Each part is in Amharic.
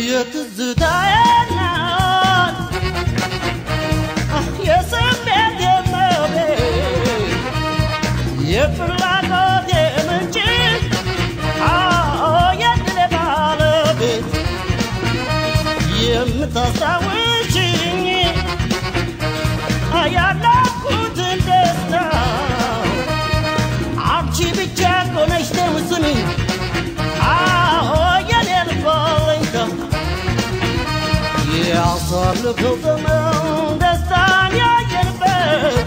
የትዝታዬ ናት የስሜት የመቤት የፍላጎት ምንጭ የድሌ ባለቤት የምታስታውሽኝ ያለኩትን ደስታ አንቺ ብቻ ኮነሽ ተምስሚ አዎ የኔ ልባለኝታ ያሳለፈው ዘመን ደስታን ያየንበት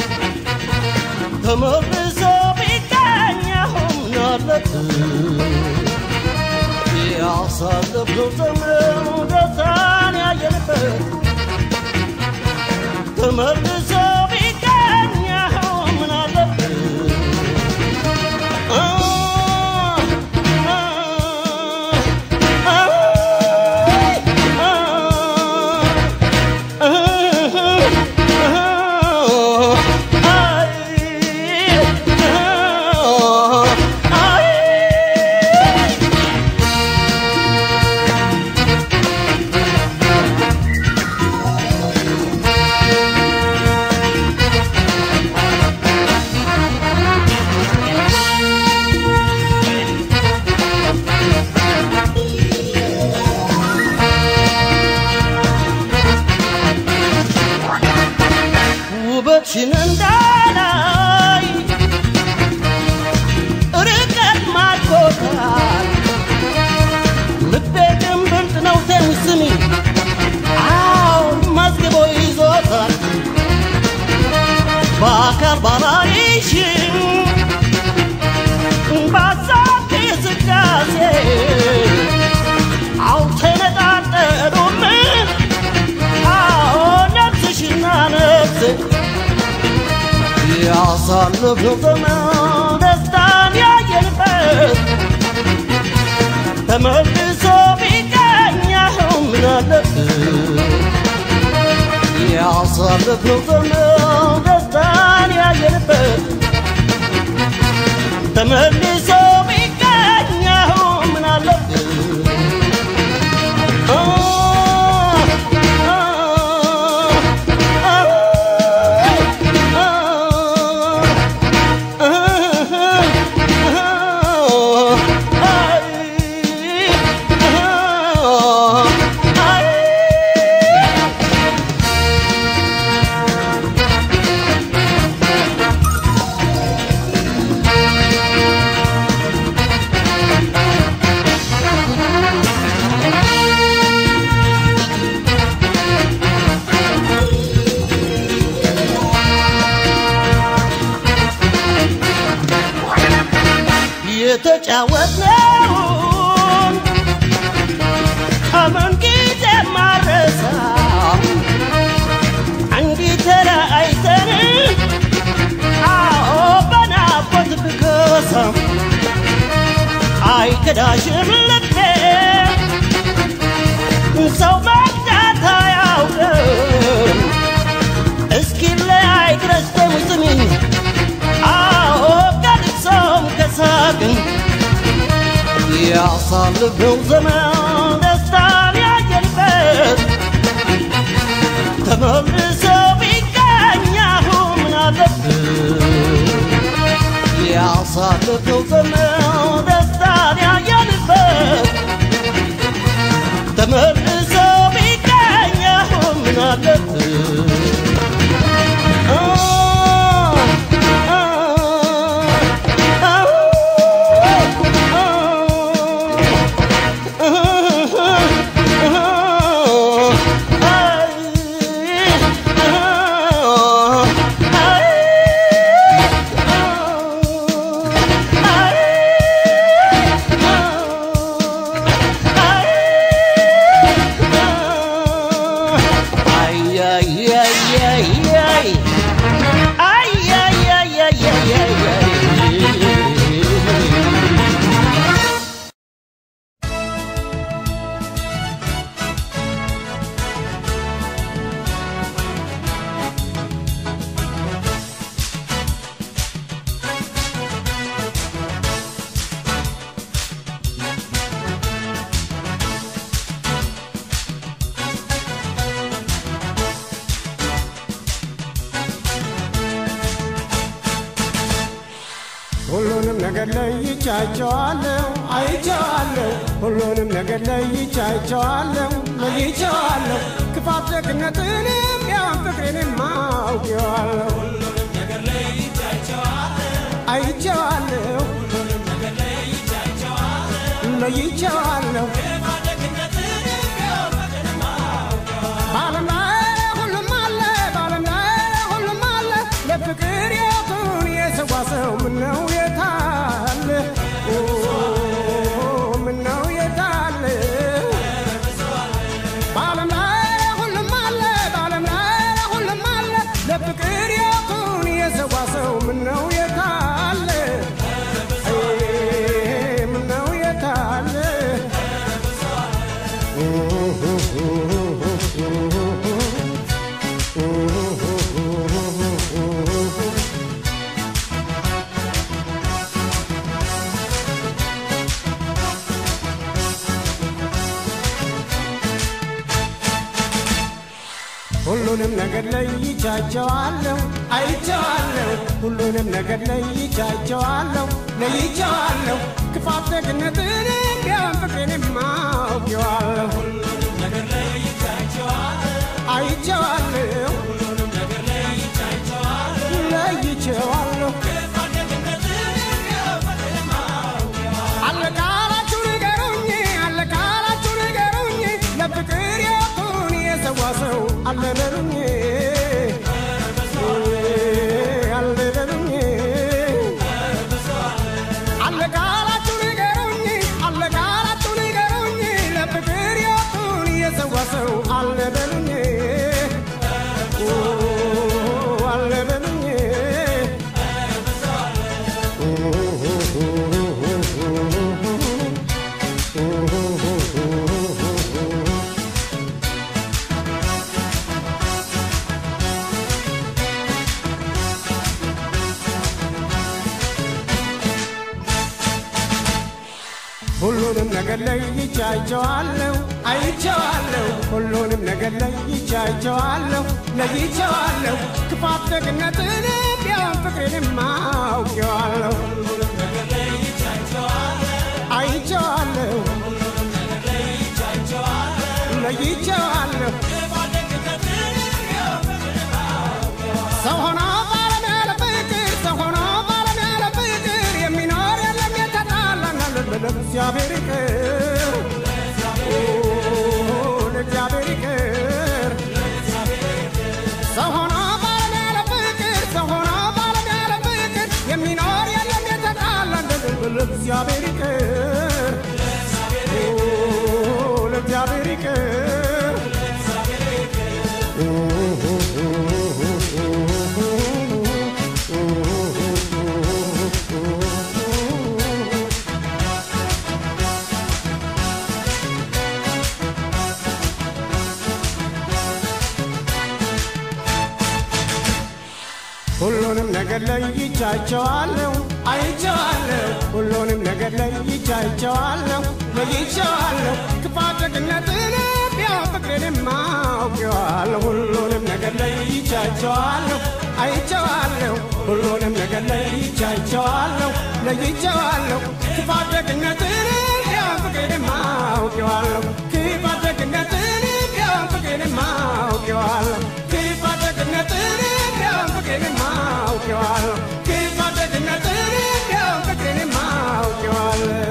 ተመልሶ ቢገኝ አሁን አለበት ያሳለፈው ዘመን ደስታን ያየንበት ተመልሶ ቢገኝ አሁን ምን አለበት አ አ ውበትሽን እንዳላይ ርቀት ማርኮታል ልቤ ግን ብርቅ ነው ተንስሚ አዎ መዝግቦ ይዞታል በአካል ባላይሽም በሀሳብ እንቅስቃሴ አልተነጣጠሉም አዎ ነፍስሽና ነፍሴ ያሳለፍነው ዘመን ደስታን ያየንበት ተመልሶ ቢገኝ አሁን ምን አለበት ያሳለፍነው ዘመን ደስታን ያየንበት ተመልሶ ቢገኝ አሁን ምን አለበት አ አ አ የተጫወትነውን ከምን ጊዜ ማረሳ እንዲህ ተለያይተን አዎ በናፍቆት ብከሳ አይከዳሽም ልቤ ሰው መግዳት አያውቅም እስኪ ለያይ ድረስ ተሙስሚኝ አዎ ከልቅሶም ከሳቅም ያሳልፈው ዘመን ደስታን ያየንበት ተመልሶ ቢገኝ አሁን ምን አለበት ያሳልፈው ዘመን ደስታን ያየንበት ተመልሶ ቢገኝ አሁን ምን አለበት አ አ አ Ay, ay, ay, ነገር ለይቻቸዋለሁ አይቼዋለሁ ሁሉንም ነገር ለይቻቸዋለሁ ለይቼዋለሁ ክፋት ደግነትንም ያን ፍቅሬንም አውቄዋለሁ አይቼዋለሁ ለይቼዋለሁ በዓለም ላይ ሁሉም አለ በዓለም ላይ ሁሉም አለ ለፍቅር ሕይወቱን የሰዋ ሰው ምነው የታለ ኦ፣ ምነው የታለ በዓለም ላይ ሁሉም አለ በዓለም ላይ ሁሉም አለ ለፍቅር ሕይወቱን የሰዋ ሰው ምነው የታለ አይ፣ ምነው የታለ ሁሉንም ነገር ለይቻቸዋለሁ አይቼዋለሁ ሁሉንም ነገር ለይቻቸዋለሁ ለይቼዋለሁ ክፋት ደግነትንም ቢሆን ፍቅሬንም አውቄዋለሁ አይቼዋለሁ ለይቼዋለሁ አለቃላችሁ ንገሩኝ አለቃላችሁ ንገሩኝ ለፍቅር ሕይወቱን የሰዋ ሰው አለበሉኝ አለበሉኝ አለቃላችሁ ንገሩኝ አለቃላችሁ ንገሩኝ ለፍቅር ሕይወቱን የሰዋ ሰው አለበሉኝ አለበሉኝ ሁሉንም ነገር ለይቻቸዋለሁ አይቼዋለሁ ሁሉንም ነገር ለይቻቸዋለሁ ለይቼዋለሁ ክፋት ደግነትን ቢሆን ፍቅሬንም አውቄዋለሁ አይቼዋለሁ ለይቼዋለሁ ሰው ሆኖ ባለም ያለ ፍቅር ሰው ሆኖ ባለም ያለ ፍቅር የሚኖር የለም የተጣላና ለእግዚአብሔር ይቅር ኦ፣ ለእግዚአብሔር ይቅር ሰው ሆኖ ባለም ያለ ፍቅር ሰው ሆኖ ባለም ያለ ፍቅር የሚኖር የለም የተጣላና ለእግዚአብሔር ይቅር ኦ፣ ለእግዚአብሔር ይቅር ሁሉንም ነገር ለይቻቸዋለሁ አይቼዋለሁ ሁሉንም ነገር ለይቻቸዋለሁ ለይቼዋለሁ ክፋት ደግነትን ቢሆን ፍቅሬንም አውቄዋለሁ ሁሉንም ነገር ለይቻቸዋለሁ አይቼዋለሁ ሁሉንም ነገር ለይቻቸዋለሁ ለይቼዋለሁ ክፋት ደግነትን ቢሆን ፍቅሬንም አውቄዋለሁ ክፋት ደግነትን ቢሆን ፍቅሬንም አውቄዋለሁ ክፋት ደግነትን ቢሆን ፍቅሬንም አውቄዋለሁ ክፋት ደግነትን ቢሆን ፍቅሬንም አውቄዋለሁ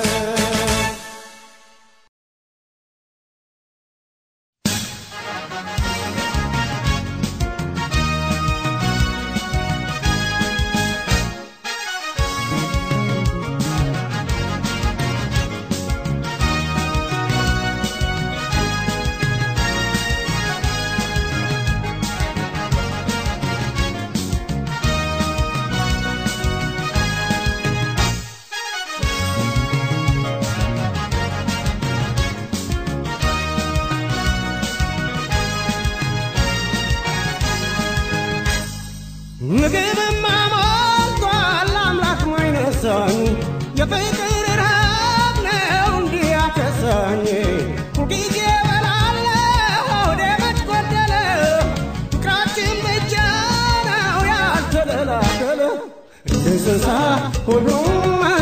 ምግብማ ሞልቷል አምላክ ማይነሳኝ የፍቅር ረሃብ ነው እንዲህ ያከሳኝ ሁልጊዜ እበላለሁ ሆዴ መች ጎደለ ፍቅራችን ብቻ ነው ያልተደላደለ እንስሳ ሁሉም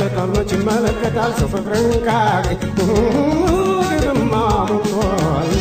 ይመለከታል መች ይመለከታል ሰው ፍቅርን ካገኝ ግብማ ሞልቷል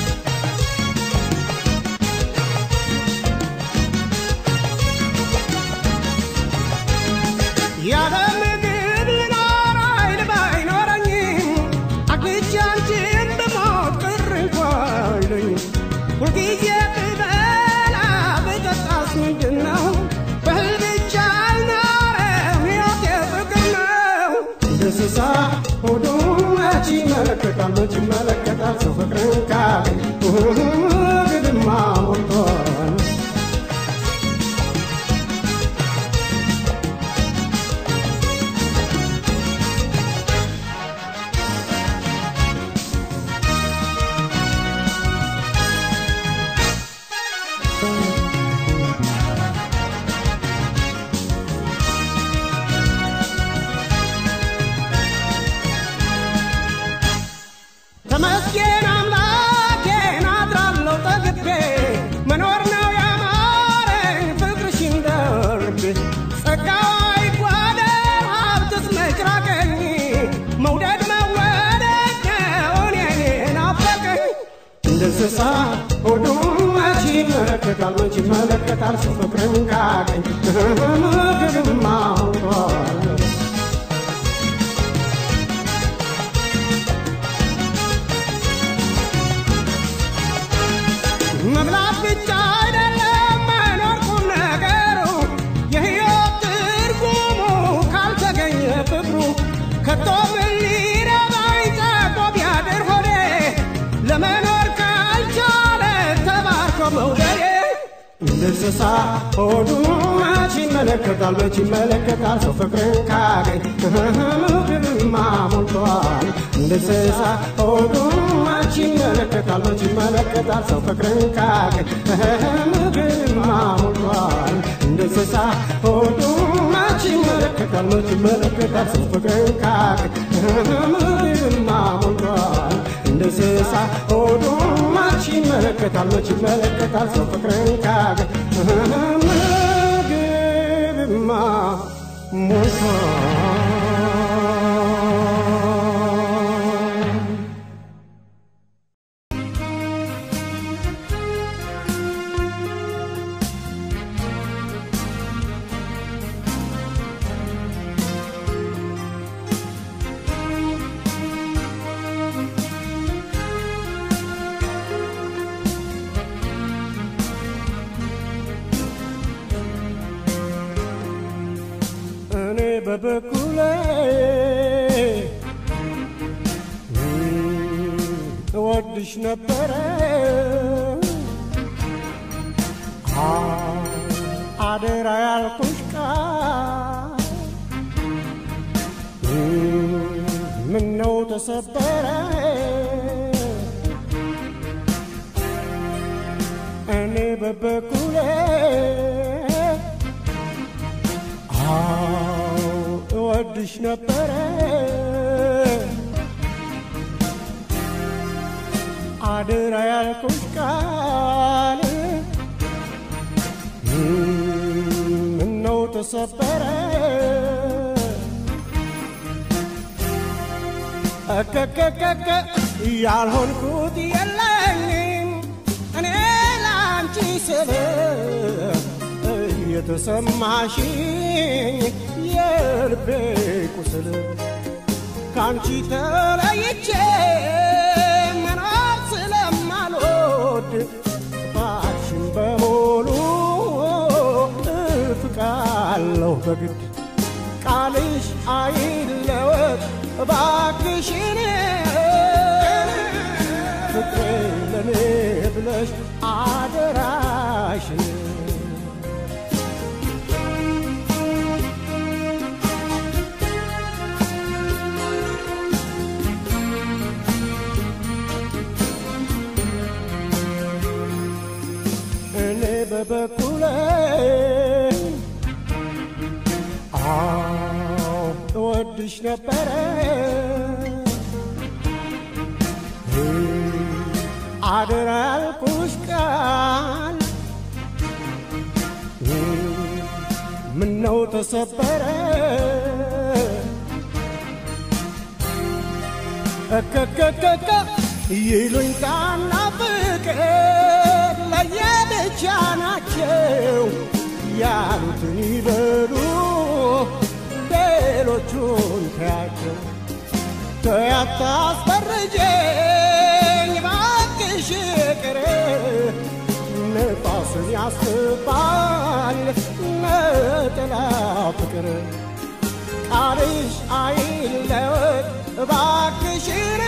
ያለ ምግብ ልኖር ኃይል ባይኖረኝም አግኝቼ አንቺን ብሞት ቅር እንኳ አይለኝም። ሁልጊዜ ብበላ ብጠጣስ ምንድን ነው? በእህል ብቻ አልኖርም ሕይወቴ ፍቅር ነው። እንደ እንስሳ ሆዱ መች ይመለከታል መች ይመለከታል ሰው ፍቅርን ካገኝ ግድማ ሞልቷል ተመስገን አምላኬን አድራለሁ ጠግቤ መኖር ነው ያማረኝ ፍቅርሽን ደርቤ ጸጋዋ ይጓደል ሀብትስ መች ራቀኝ መውደድ መወደድ ነው እኔን ናፈቀኝ እንደ እንስሳ ሆዱ መች ይመለከታል መች ይመለከታል ሰው ፍቅርን ካገኝ ምግብማ ሆኗል መብላት ብቻ አይደለም መኖር ቁም ነገሩ የሕይወት ትርጉሙ ካልተገኘ ፍቅሩ ከቶ ምን ሊረባኝ ጸጦ ቢያድር ሆዴ ለመኖር ካልቻለ ተባርኮ መውደዴ እንደ እንስሳ ሆዱ መች ይመለከታል መች ይመለከታል ሰው ፍቅርን ካገኝ ምግብማ ሞልቷል እንደ እንስሳ ሆዱ መች ይመለከታል መች ይመለከታል ሰው ፍቅርን ካገኝ ምግብማ ሞልቷል እንደ እንስሳ ሆዱ መች ይመለከታል መች ይመለከታል ሰው ፍቅርን ካገኝ ምግብማ ሞልቷል እንደ እንስሳ ሆዱ መች ይመለከታል መች ይመለከታል ሰው ፍቅርን ካገኝ ምግብማ ሞልቷል እኔ በበኩሌ እወድሽ ነበረ አ- አደራ ያልኩሽ ቃል ምነው ተሰበረ እኔ በበኩሌ አዎ እወድሽ ነበረ አደራ ያልኩሽ ቃል ምነው ተሰበረ እከከከከ ያልሆንኩት የለኝም እኔ ላንቺ ስል የተሰማሽኝ የልቤ ቁስል ካንቺ ተለይቼ መኖር ስለማልወድ ጥፋትሽን በሙሉ እፍቃለሁ በግድ ቃልሽ አይለወጥ እባክሽን ፍቅሬ ለኔ ብለሽ አደራሽን እኔ በበኩሌ አዎ እወድሽ ነበረ አደራ ያልኩሽ ቃል ምነው ተሰበረ እከከከከ ይሉኝታና ፍቅር ለየብቻ ናቸው ያሉትን ይበሉ ሌሎቹን ተያቸው ተያታስፈርጀኝ ባክሽ ቅር ነፋስን ያስባል ነጠላ ፍቅር ቃልሽ አይለወጥ እባክሽን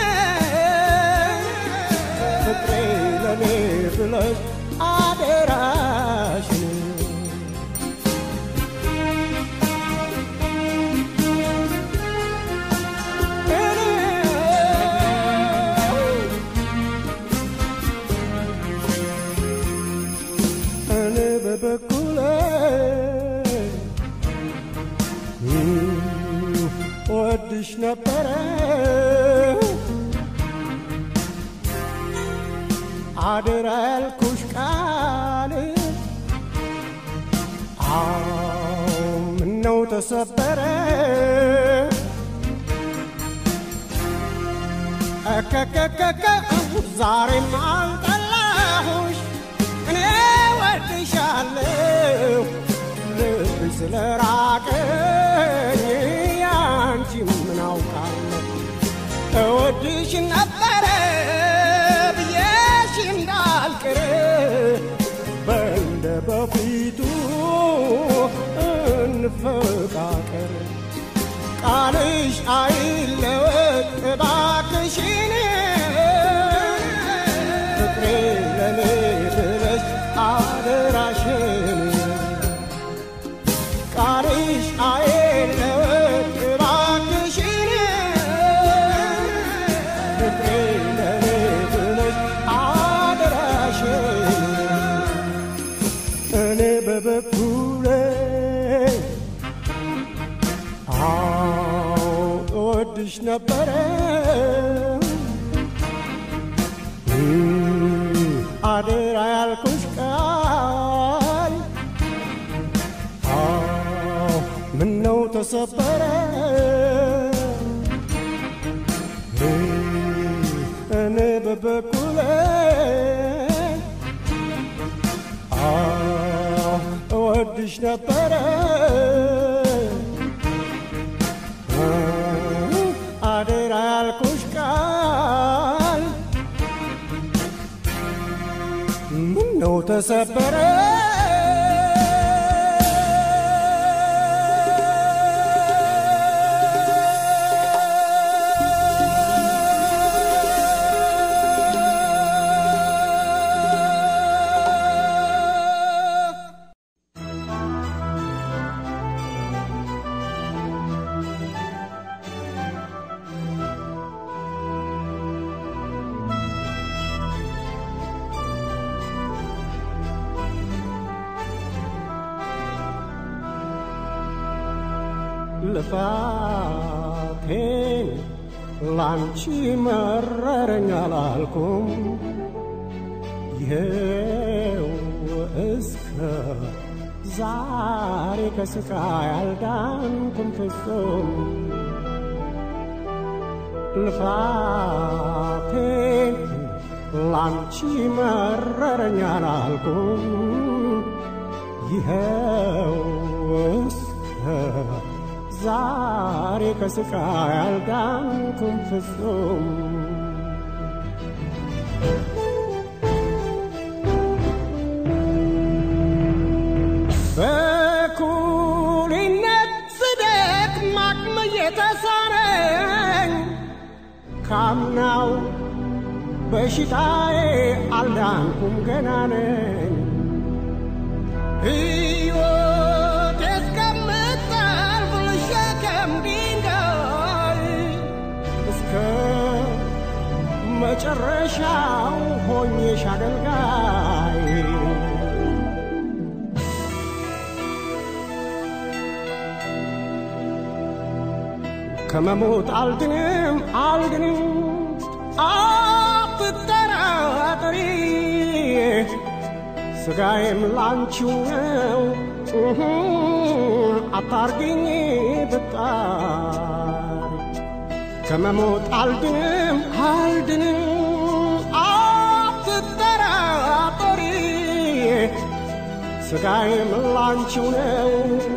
ፍቅሬ ለኔ ብለሽ አደራሽን እኔ በበኩሌ ወድሽ ነበረ አደራ ያልኩሽ ቃል አዎ ምነው ተሰበረ እከከከከ ዛሬም አልጠላሁሽ እኔ ወድሻለሁ ልብሽ ስለራቀኝ ያንቺ ምን አውቃለሁ እወድሽ ነበረ ብዬሽ እንዳልቅር በእንደ በፊቱ እንፈቃቀር ቃልሽ አይለወጥ እባክሽን ፍቅሬ ለኔ ብለሽ አደራሽን ቃልሽ አይለወጥ እባክሽን ፍቅሬ ለኔ ብለሽ አደራሽን እኔ በበኩሌ አዎ እወድሽ ነበረ አደራ ያልኩሽ ቃል አዎ ምነው ተሰበረ እኔ በበኩሌ አዎ እወድሽ ነበረ አደራ ያልኩሽ ቃል ምነው ተሰበረ ልፋቴን ላንቺ መረረኝ አላልኩም ይኸው እስከ ዛሬ ከስቃይ አልዳንኩም ፍጹም ልፋቴን ላንቺ መረረኝ አላልኩም ይኸው እስከ ዛሬ ከስቃይ አልዳንኩም ፍጹም በኩልነት ስደክም አቅም እየተሳነኝ ካምናው በሽታዬ አልዳንኩም ገና ነኝ ሕይወት እስከምታልፍ ልሸከም ድንጋይ እስከ መጨረሻው ሆኜሽ አገልጋይ ከመሞት አልድንም አልድንም አትጠራጠሪ ስጋዬም ላንቺው ነው እህ አታርግኝ ብጣሪ ከመሞት አልድንም አልድንም አትጠራጠሪ ስጋዬም ላንቺው ነው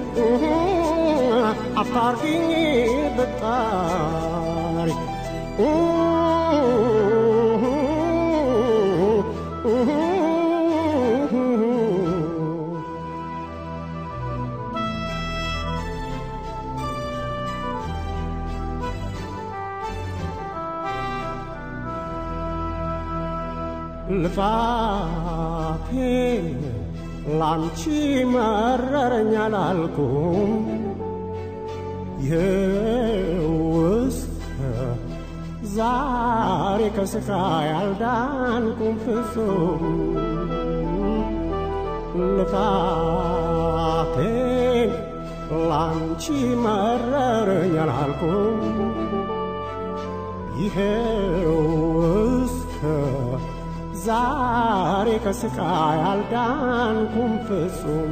አታርጊኝ ብጣሪ ልፋቴን ላንቺ መረረኛ ላልኩም የውስጥ ዛሬ ከስቃይ አልዳንኩም ፍጹም ልፋቴን ላንቺ መረረኛ ላልኩም ይሄው እስከ ዛሬ ከስቃይ አልዳንኩም ፍጹም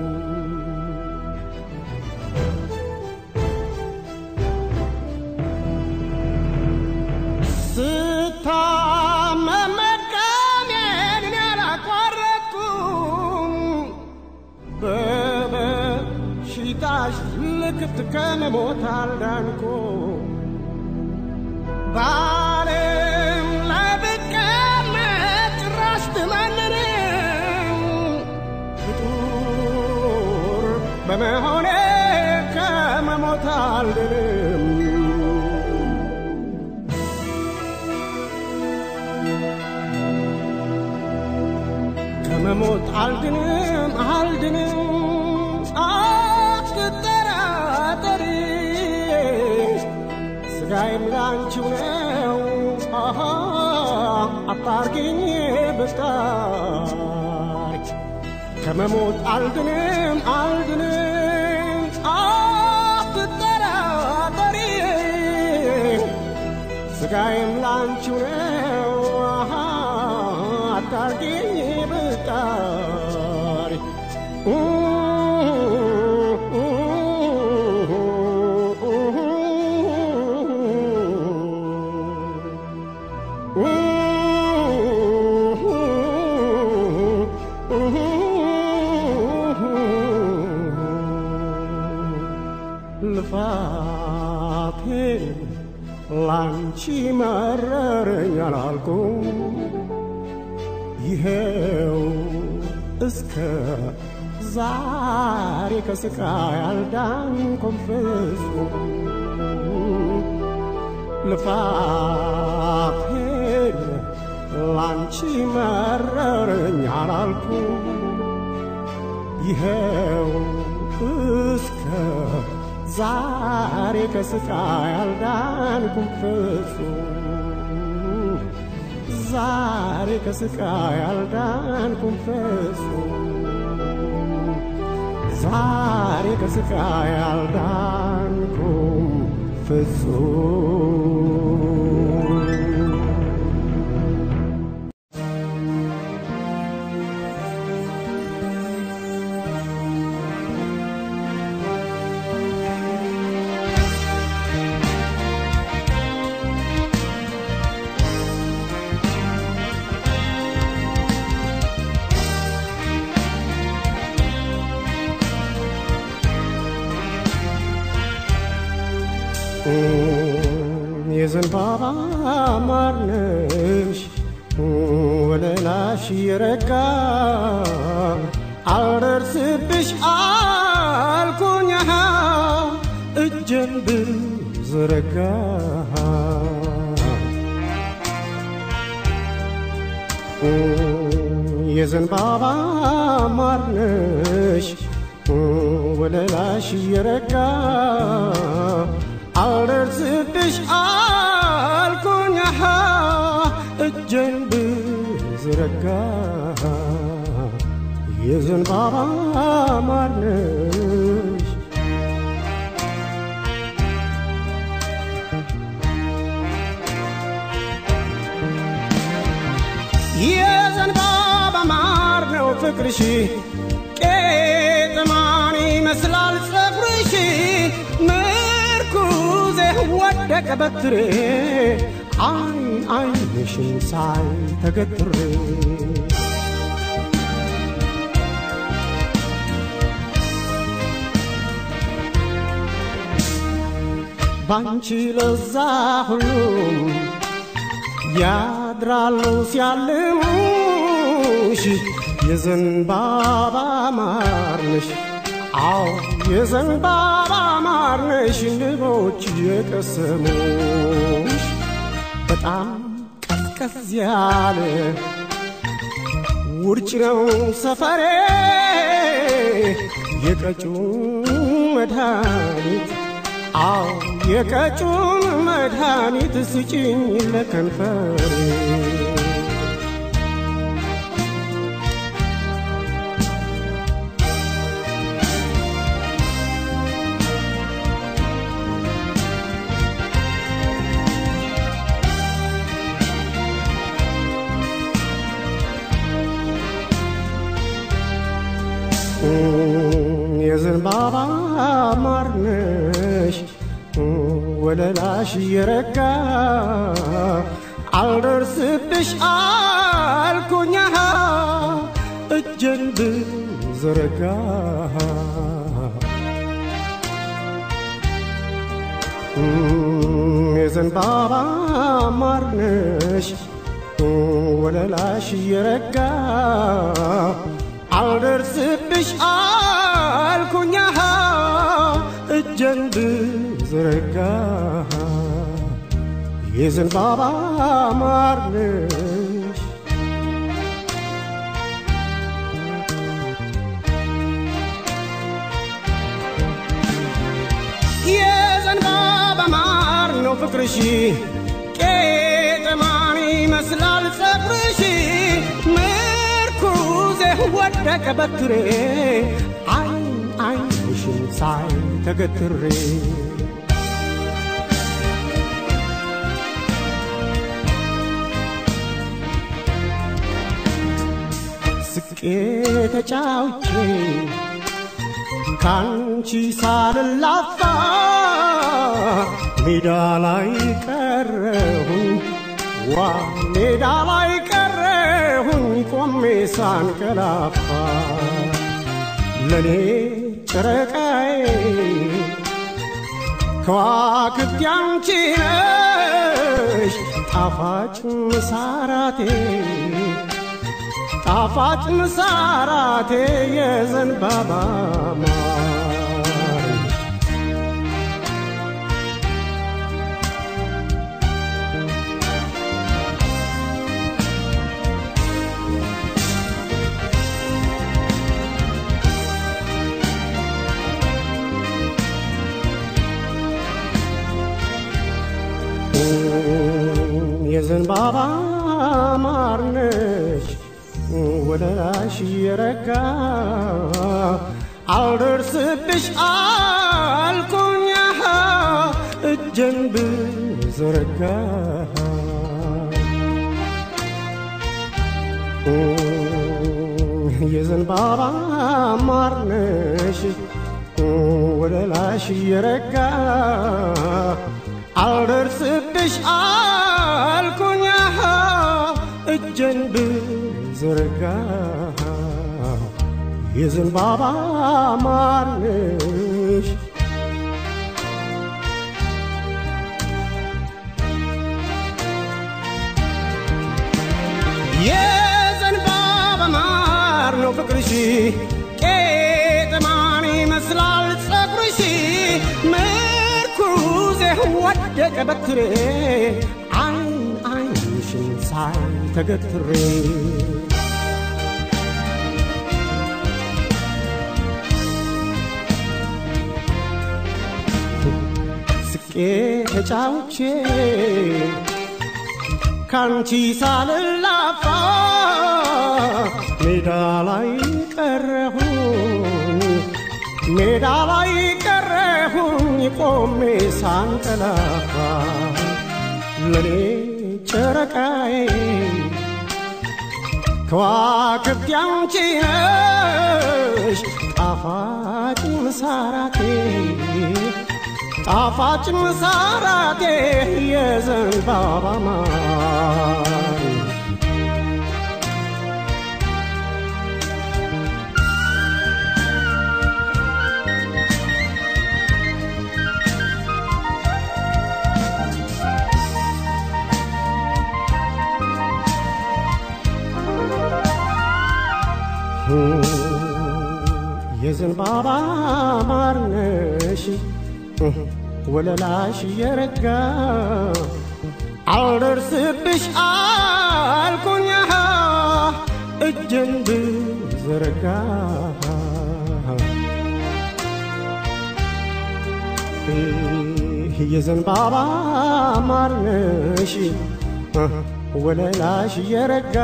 ስታመም መድከሜን ያላቋረጥኩም በበሽታሽ ልክፍት ከመሞት አልዳንኩም በዓለም ላይ ብቀመጥ ጭራሽ ብመንንም ፍጡር በመሆኔ ከመሞት አልድንም ከመሞት አልድንም አልድንም አትጠራጠሪ ስጋዬም ላንቺው ነው አሃ አታርጊኝ ብጣሪ ከመሞት አልድንም አልድንም አትጠራጠሪ ስጋዬም ላንቺው ነው አሃ አታርጊኝ ብጣሪ ልፋቴን ላንቺ መረረኝ አላልኩም ይሄው እስከ ዛሬ ከስቃይ አልዳንኩም ፍጹም ልፋቴን ላንቺ መረረኝ አላልኩም ይሄው እስከ ዛሬ ከስቃይ አልዳንኩም ፍጹም ዛሬ ከስቃይ አልዳንኩም ፍጹም ዛሬ ከስቃይ አልዳንኩም ፍጹም የዘንባባ ማርነሽ ወለላሽ የረጋ አልደርስብሽ አልኩኝ እጄን ብዘረጋ የዘንባባ ማርነሽ ወለላሽ የረጋ አልደርስብሽ አልኩኝ እጄን ብዘረጋ የዘንባባ ማርነሽ የዘንባባ ማር ነው ፍቅርሽ ቄጥማን ይመስላል ጸጉርሽ ምርኩዜ ወደቀ በትሬ አይን አይንሽን ሳይ ተገትሬ ባንቺ ለዛ ሁሉም ያድራሉ ሲያልሙሽ የዘንባባ ማርነሽ አዎ የዘንባባ ማርነሽ ንቦች የቀሰሙሽ በጣም ቀዝቀዝ ያለ ውርጭ ነው ሰፈሬ የቀጩን መድኃኒት አዎ የቀጩን መድኃኒት ስጭኝ ለከንፈሬ የዘንባባ ማርነሽ ወለላሽ የረጋ አልደርስብሽ አልኩኛ እጄን ብዘረጋ የዘንባባ ማርነሽ ወለላሽ የረጋ አልደርስብሽ አልኩኛ እጄን ብዘረጋ የዘንባባ ማርነሽ የዘንባባ ማር ነው ፍቅርሽ ቄጠማን ይመስላል ጸጉርሽ ምርኩዜ ወደቀ በትሬ አይን አይንሽን ሳይ ተገትሬ ስቄ ተጫውቼ ካንቺ ሳልላፋ ሜዳ ላይ ቀረሁኝ ዋ ሜዳ ላይ ቀረሁኝ ቆሜ ሳንቀላፋ ለኔ ጨረቃዬ ከዋክብት ያንቺ ነሽ ጣፋጭ ምሳራቴ ጣፋጭ ምሳራቴ የዘንባባ ማር የዘንባባ ማርነሽ ወለላሽ የረጋ አልደርስብሽ አልኩኛ እጄን ብዘረጋ የዘንባባ ማርነሽ ወለላሽ የረጋ አልደርስብሽ አልኩኛ እጄን ብዘረጋ የዘንባባ ማርነሽ የዘንባባ ማር ነው ፍቅርሽ ቄጥማን ይመስላል ጸጉርሽ ምርኩዜ ወደቀ በትሬ አይን አይንሽን ሳይ ተገትሬ ስቄ ተጫውቼ ካንቺ ሳልላፋ ሜዳ ላይ ቀረሁኝ ሜዳ ላይ ቀረሁኝ ቆሜ ሳንቀላፋ ለኔ ጨረቃዬ ከዋክብት ያንቺ ነሽ ጣፋጭ ምሳራቴ ጣፋጭ ምሳራቴ የዘንባባ ማር የዘንባባ ማር ነሽ ወለላሽ የረጋ አልደርስብሽ አልኩኛ እጄን ብዘረጋ የዘንባባ ማር ነሽ ወለላሽ የረጋ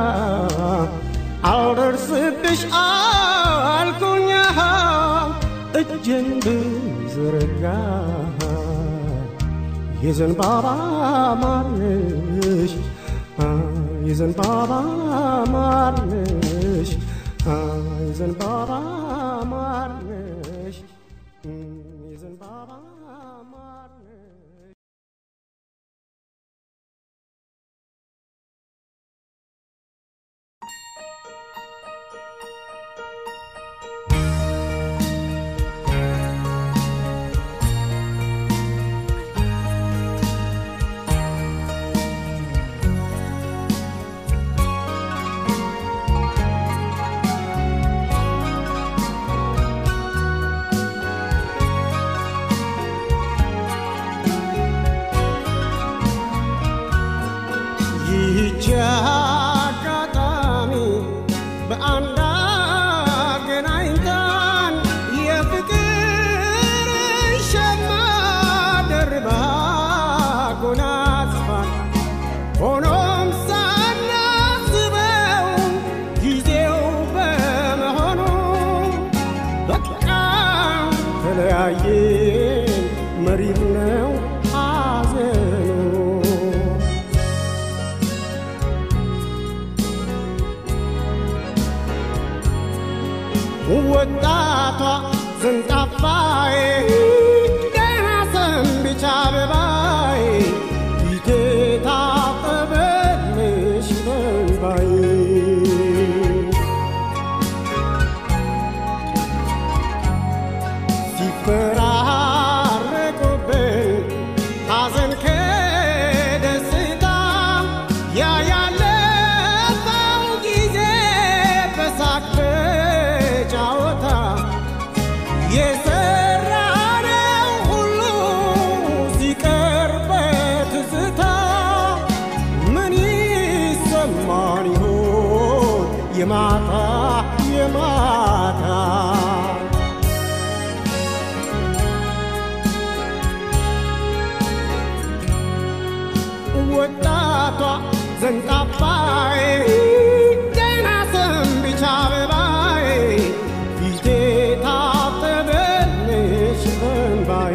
አልደርስብሽ አልኩኛ እጄን ብዘረጋ የዘንባባ ማርነሽ የዘንባባ ማርነሽ የዘንባባ ማርነሽ የዘንባባ ማርነሽ ይህች አጋጣሚ በአንድ አገናኝታን የፍቅር ሸማ ደርባ ጎናጽፋን ሆኖም ሳናስበው ጊዜው በመሆኑ በቃ ተለያየን መሪር ነው ሐዘኑ ወጣቷ ዘንጣፋዬ ደህና ሰንብቻ አበባዬ ፊቴ ታጠበልሽ በእንባዬ ሲፈራረቁብን ሐዘን ከደስታ ያ ያለፈው ጊዜ በሳቅ በጨዋታ የሰራነው ሁሉ ሲቀር በትዝታ ምን ይሰማን ይሆን የማታ የማታ ወጣቷ ዘንጣፋዬ ገና ሰንብቻ አበባዬ ፊቴ ታጠበልሽ በእንባዬ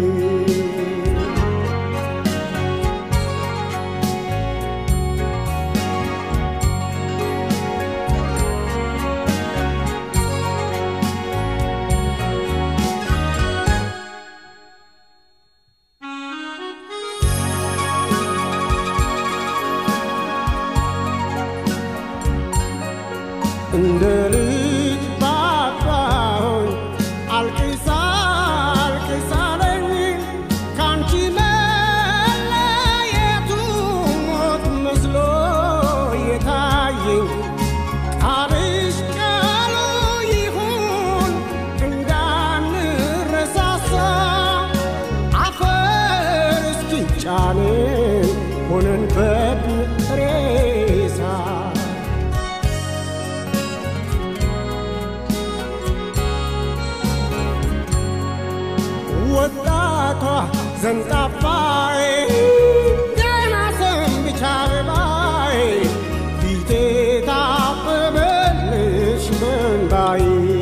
እንደ ልጅ ባባሆኝ አልቅሳ አልቅሳለኝ ካንቺ መለየቱ ሞት መስሎ የታየኝ ቃልሽ ቃሉ ይሁን እንዳንረሳሳ አፈር እስኪጫንን ሆነን በድን ሬሳ ወጣቷ ዘንጣፋዬ ገና ሰንብቻ አበባዬ ፊቴ ታበበልሽ በእንባዬ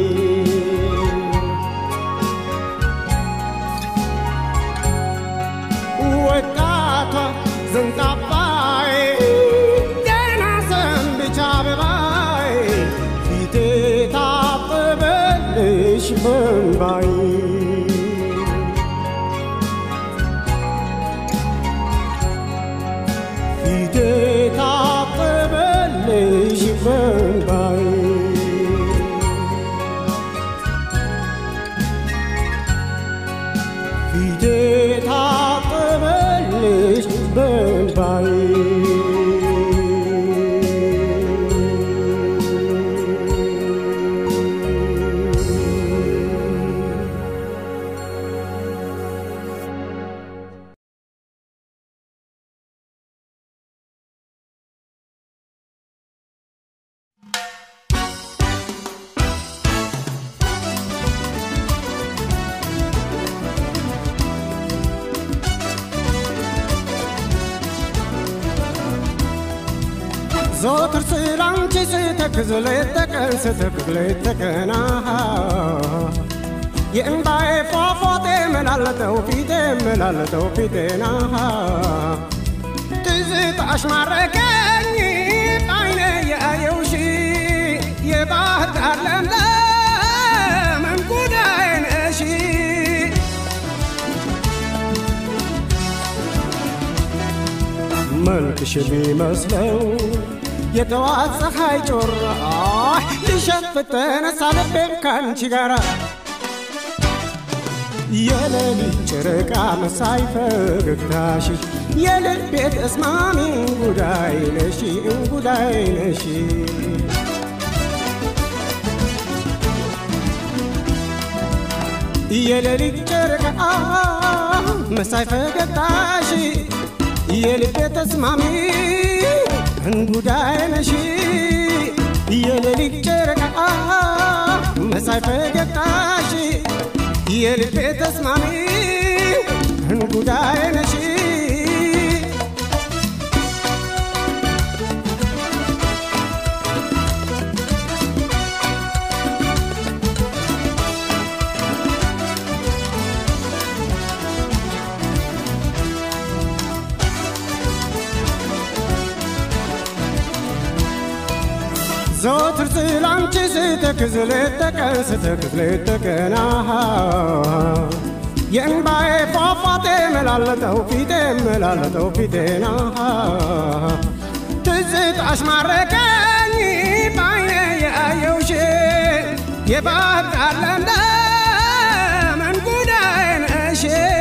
ወጣቷ ዘንጣፋዬ ገና ሰንብቻ አበባዬ ፊቴ ታበበልሽ በእንባዬ ዘወትር ስላንቺ ስተክዝ ሌት ተቀን ስተክዝ ሌት ተቀን አሃ የእምባዬ ፏፏቴ መላለጠው ፊቴ መላለጠው ፊቴን አሃ ትዝታሽ ማረከኝ አይኔ ያየውሽ የባህር ዳር ለምለም እንጉዳዬ ነሽ መልክሽ ቢመስለው የጠዋት ፀሐይ ጮራ ሊሸፍት ተነሳ ልቤም ካንቺ ጋራ የሌሊት ጨረቃ መሳይ ፈገግታሽ የልቤ ተስማሚ እንጉዳይ ነሽ እንጉዳይ ነሽ የሌሊት ጨረቃ መሳይ ፈገግታሽ የልቤ ተስማሚ እንጉዳይ ነሽ የሌሊት ጨረቃ መሳይ ፈገግታሽ የልቤ ተስማሚ እንጉዳይ ነሽ ዘወትር ስላንቺ ስተክዝ ሌት ተቀን ስተክዝ ሌት ተቀን አሃ የእንባዬ ፏፏቴ መላለጠው ፊቴ መላለጠው ፊቴን አሃ ትዝታሽ ማረከኝ ባይኔ ያየውሽ የባህር ዳር ለምለም እንጉዳይ ነሽ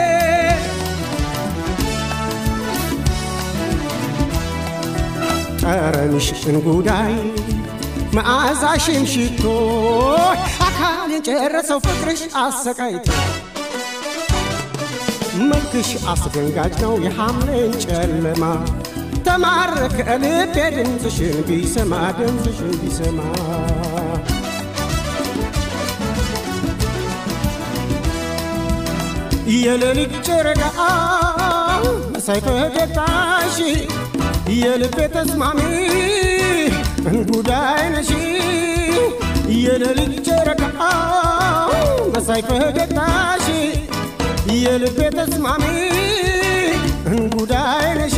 ጠረንሽ እንጉዳይ መዓዛሽን ሽቶ አካል የጨረሰው ፍቅርሽ አሰቃይቶ መልክሽ አስደንጋጭ ነው የሐምሌን ጨለማ ተማረከ ልቤ ድምፅሽን ቢሰማ ድምፅሽን ቢሰማ የሌሊት ጨረቃ መሳይ ፈገግታሽ የልቤ ተስማሚ እንጉዳይ ነሽ የሌሊት ጨረቃ መሳይ ፈገግታሽ የልቤ ተስማሚ እንጉዳይ ነሽ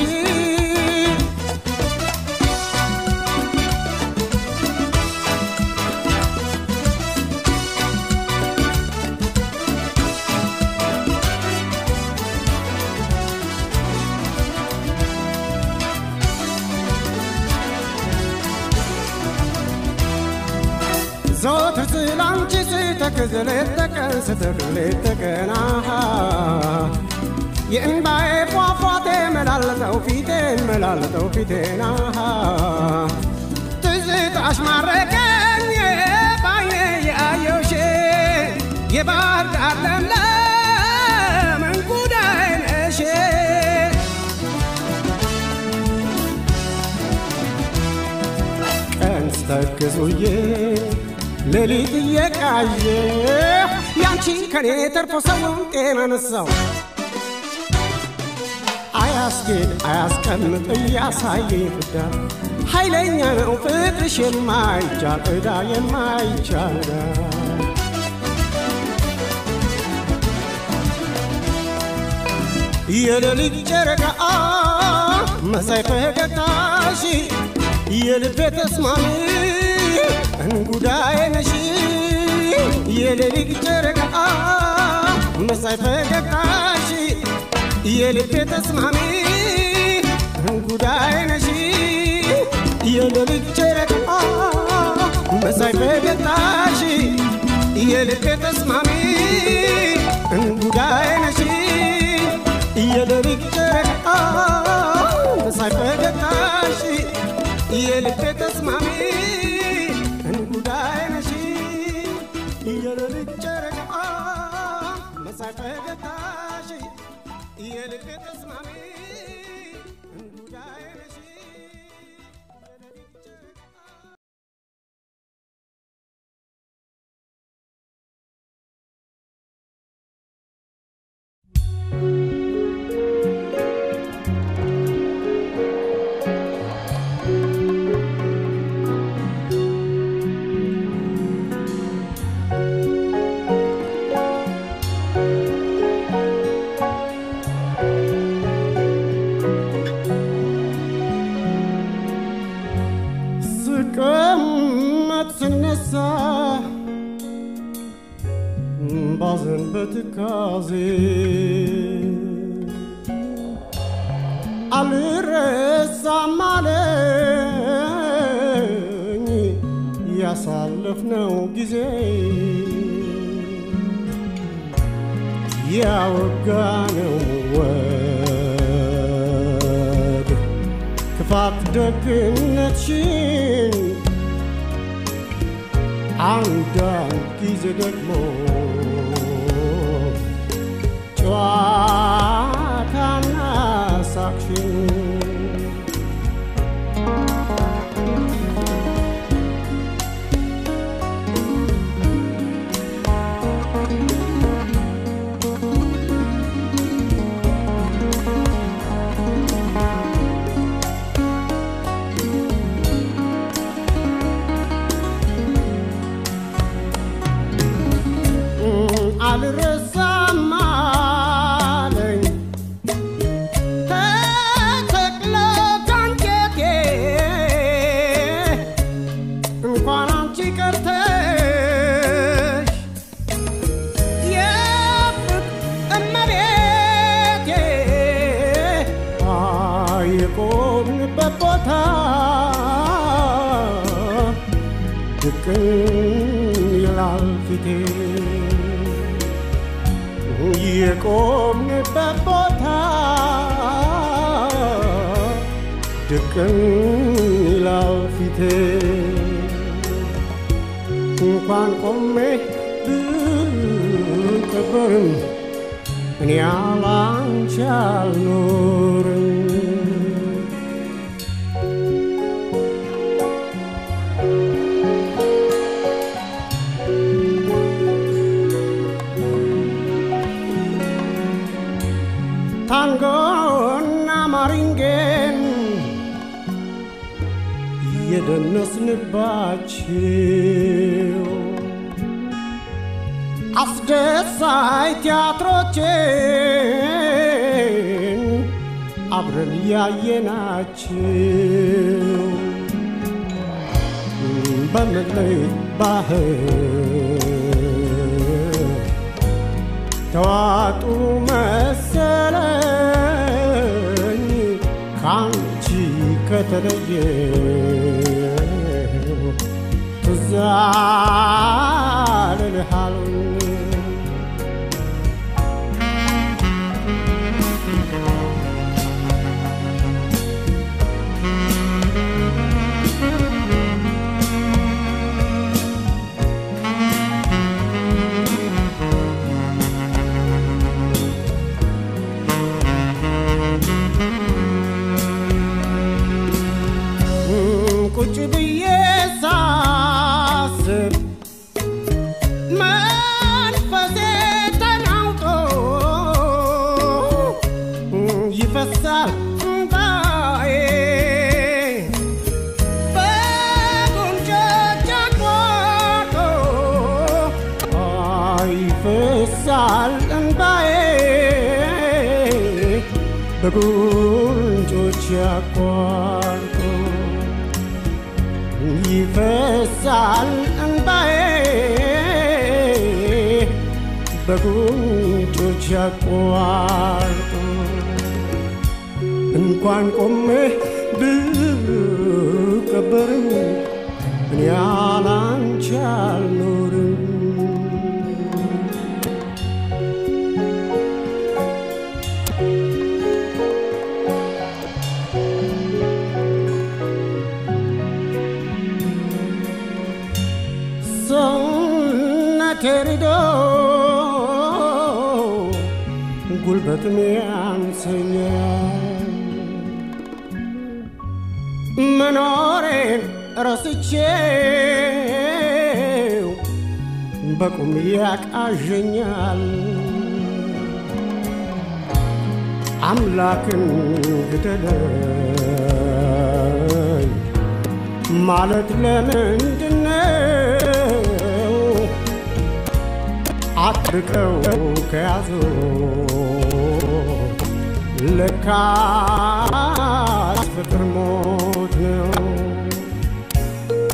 ዘወትር ስላንቺ ስተክዝ ሌት ተቀን ስተክዝ ሌት ተቀን አሃ የእንባዬ ፏፏቴ መላለጠው ፊቴን መላለጠው ፊቴን አሃ ትዝታሽ ማረከኝ ባይኔ ያየውሽ የባህር ዳር ለምለም እንጉዳይ ነሽ ቀን ስተክዙዬ ሌሊት እየቃየ ያንቺ ከኔ ተርፎ ሰውን ጤና ነሳው አያስጌድ አያስቀምጥ እያሳየ ፍዳ ኃይለኛ ነው ፍቅርሽ የማይቻል ዕዳ የማይቻል ዕዳ የሌሊት ጨረቃ መሳይ ፈገግታሽ የልቤ ተስማሚ እንጉዳይ ነሽ የሌሊት ጨረቃ መሳይ ፈገግታሽ የልቤ ተስማሚ እንጉዳይ ነሽ የሌሊት ጨረቃ መሳይ ፈገግታሽ የልቤ ተስማሚ እንጉዳይ ነሽ የሌሊት ጨረቃ መሳይ ፈገግታሽ የልቤ ተስማሚ እንጉዳይ ነሽ የሌሊት ጨረቃ መሳይ ፈገግታሽ የልቤ ተስማሚ እንጉዳይ ነሽ የሌሊት ጨረቃ ስቀመጥ ስነሳ ባዘን በትካዜ አልረሳም አለኝ ያሳለፍነው ጊዜ ያወጋነው ወግ ክፋት ደግነትሽን አንዳንድ ጊዜ ደግሞ ጨዋታና ሳቅሽን አልረሳም አለኝ ተተክለ ካንጀቴ እንኳን አንቺ ቀርተሽ የፍቅር እመቤቴ የቆምንበት ቦታ ድቅን ይላል ፊቴ የቆምንበት ቦታ ድቅን ይላል ፊቴ እንኳን ቆሜ ብቀበርም እኔ ያላንቺ አልኖርም ታንጎና ማሪንጌን የደነስንባቸው አስደሳይ ቲያትሮችን አብረን ያየናቸው በመለይ ባህር ተዋጡ መሰለኝ ካንቺ ከተለየ ትዝ አልልሃሉኝ ቁጭ ብዬ ሳስብ መንፈሴ ተናውጦ ይፈሳል እንባዬ በጉንጮቼ አቋርጦ ይፈሳል እንባዬ በጉንጮቼ አቋርጦ ይፈሳል እንባዬ በጉንጮች ያቋርጡ እንኳን ቆሜ ብቀበርም እኔ ያላንቺ አልኖርም ሰውነቴ ርዶ ጉልበትም ያንሰኛል መኖሬን ረስቼው በቁም ያቃዠኛል አምላክን ግደለኝ ማለት ለምንድነው? አጥብቀው ከያዙ ለካስ ፍቅር ሞት ነው።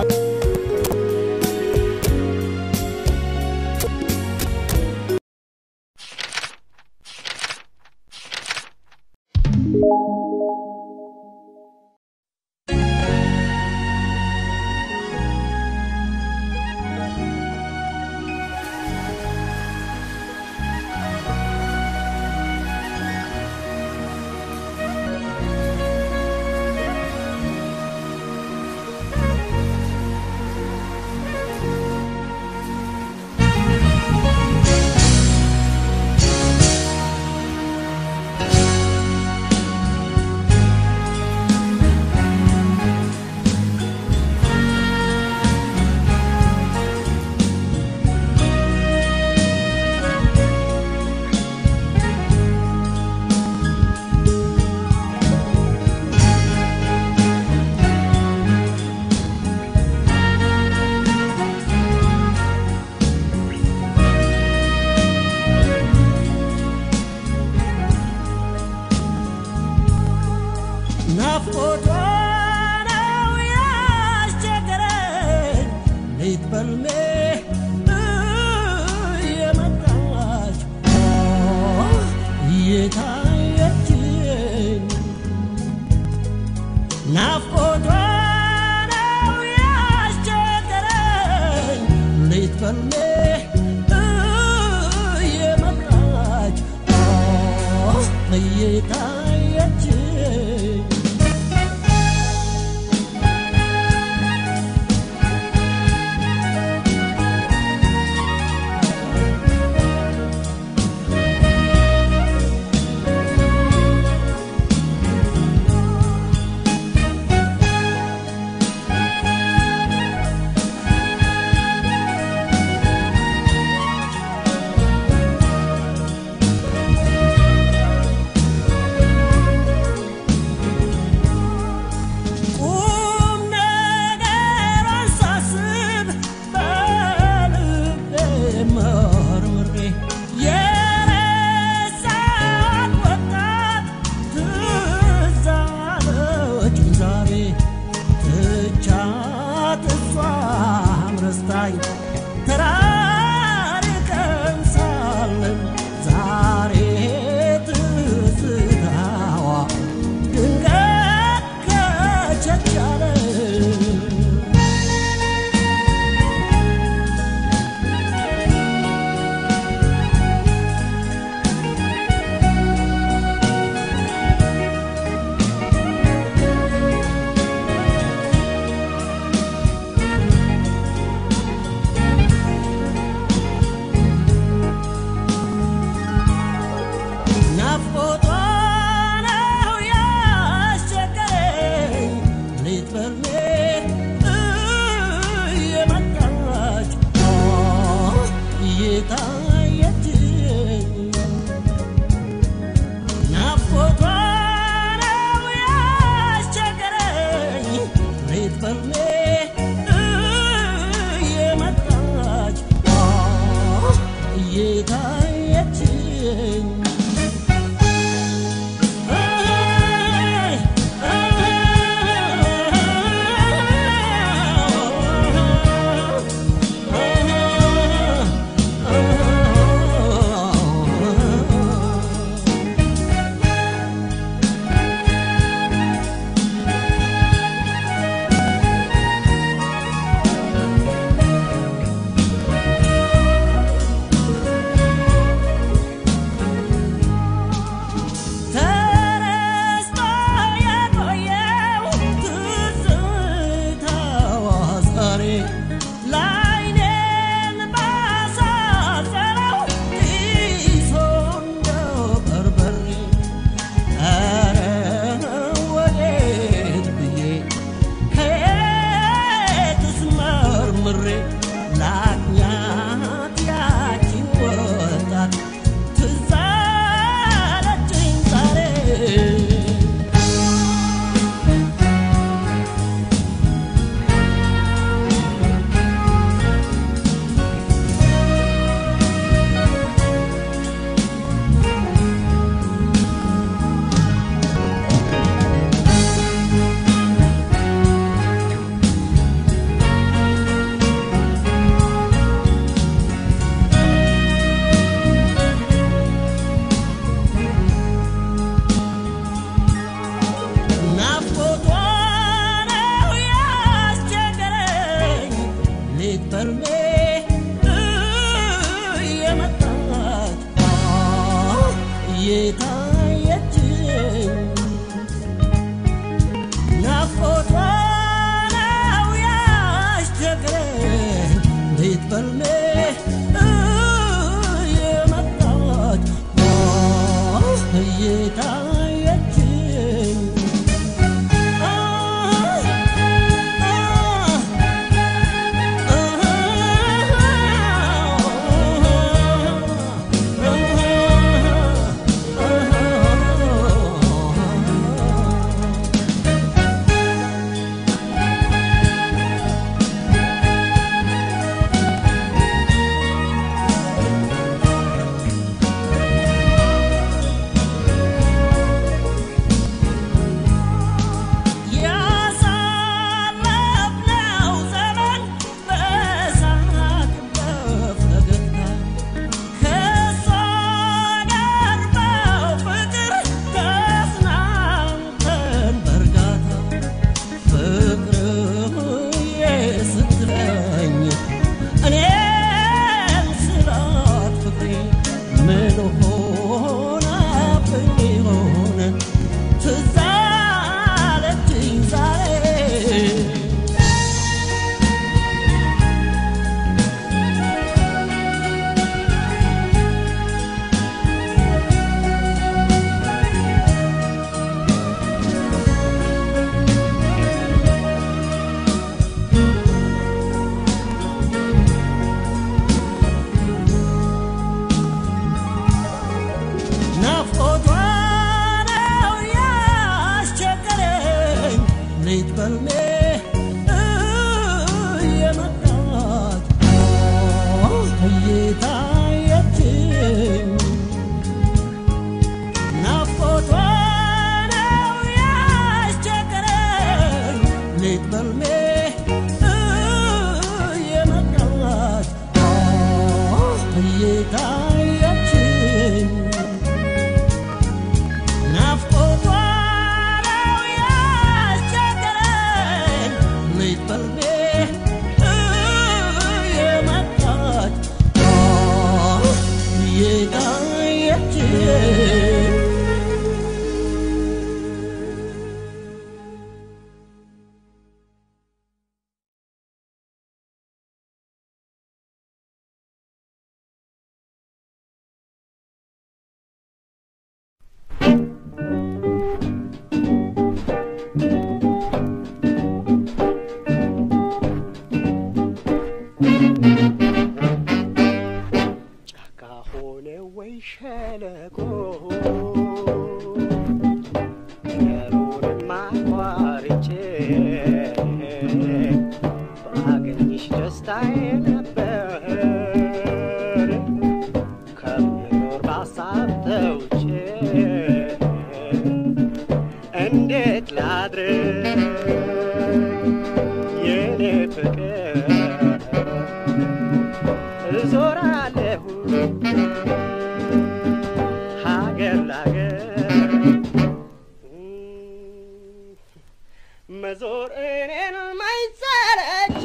በልሜ እየመጣች እየታየች ቁም ነገሯን ሳስብ በልቤ መርምሬ የረሳት ወጣት ትዝ አለችኝ ዛሬ ትቻት እሷም ረስታኝ ተራርቀን ሳለን ዛሬ ትዝታዋ ድንገት ከቸቻለ ናፍቆቷ ነው ያስቸገረኝ ሌት በልሜ እየመጣች እየታየችኝ ናፍቆቷ ነው ያስቸገረኝ ሌት በልሜ እየመጣች እየታየችኝ ተረስቶ የቆየው ትዝታዋ ዛሬ ለዓይኔን ባሳዘነው ጢሶ እንደ በርበሬ ኧረ ወዴት ብዬ ከየትስ መርምሬ ላግኛት ያቺን ወጣት ትዝ አለችኝ ዛሬ ናፍቆቷ ነው ያስቸገረኝ ሌት በልሜ እየመጣች እየታየችኝ ናፍቆቷ ነው ያስቸገረኝ ሌት በልሜ እየመጣች እየታየችኝ ባገኝሽ ደስታዬ ነበር ከምኖር ባሳብ ተውጬ እንዴት ላድር የኔ ፍቅር እዞራለሁ ሀገር ላገር መዞር እኔን ማይሰለች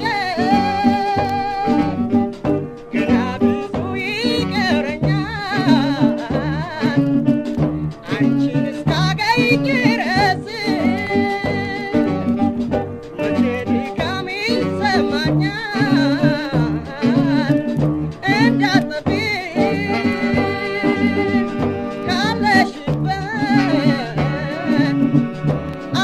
ገና ብዙ ይቀረኛል አንቺን እስካገኝ ድረስ መቼ ድካም ይሰማኛል እንዳጠፊ ካለሽበት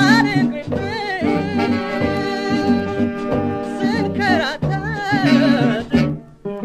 ስንከራተት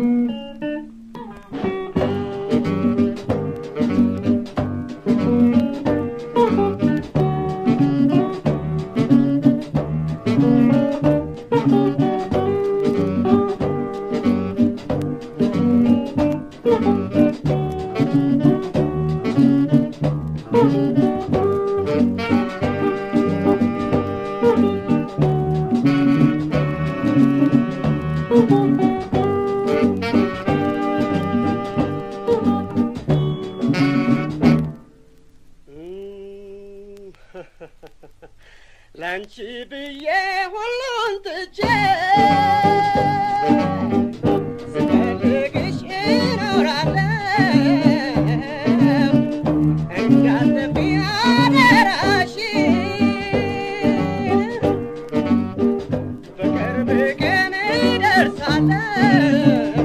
ላንቺ ብዬ ሁሉን ትቼ ስፈልግሽ እኖራለሁ እንዳትጠፊ አደራሽን በቅርብ ቀን እደርሳለሁ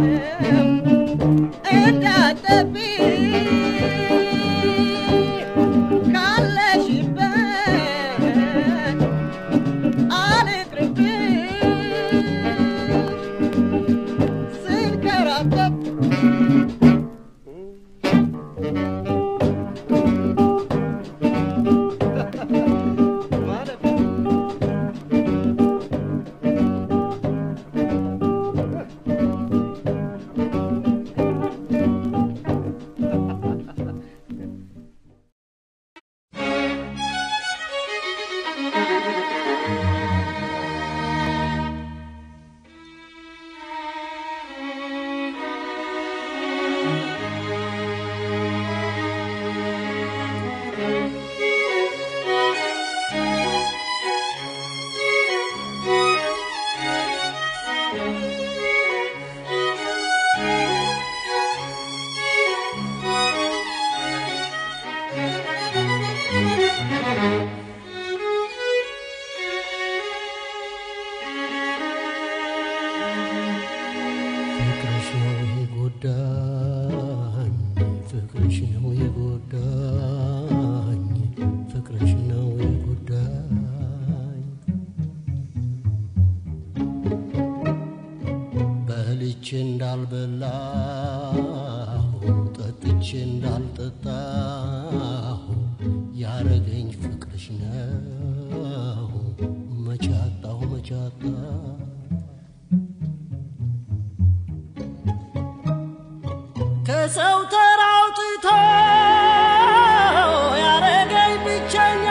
እንዳትጠፊ ካለሽበት አልቅርብሽ ስንከራተት ማለት ነው። ፍቅርሽ ነው የጎዳኝ ፍቅርሽ ነው የጎዳኝ ፍቅርሽ ነው የጎዳኝ በልቼ እንዳልበላሁ ጠጥቼ እንዳልጠጣሁ ያረገኝ ፍቅርሽ ነው መቻጣሁ መቻጣሁ ከሰው ተራውጥቶ ያረገኝ ብቸኛ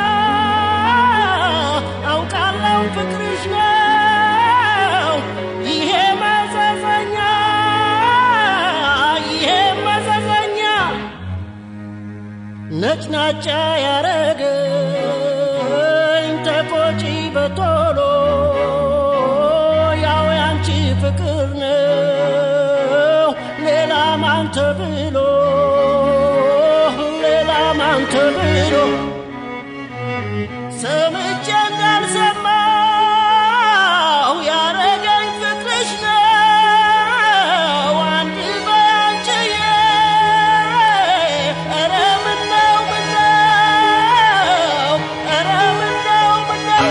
አውቃለሁ ፍቅርሽ ነው ይሄ መዘዘኛ ይሄ መዘዘኛ ነጭናጫ ያረገኝ ተቆጪ በቶሎ ያው ያንቺ ፍቅር ነው ሌላ ማን ተብሎ ሌላ ማን ተብሎ ሰምቼ እንዳልሰማው ያረገኝ ፍቅርሽ ነው አንድ ባንቺዬ ኧረ ምነው ምነው ኧረ ምነው ምነው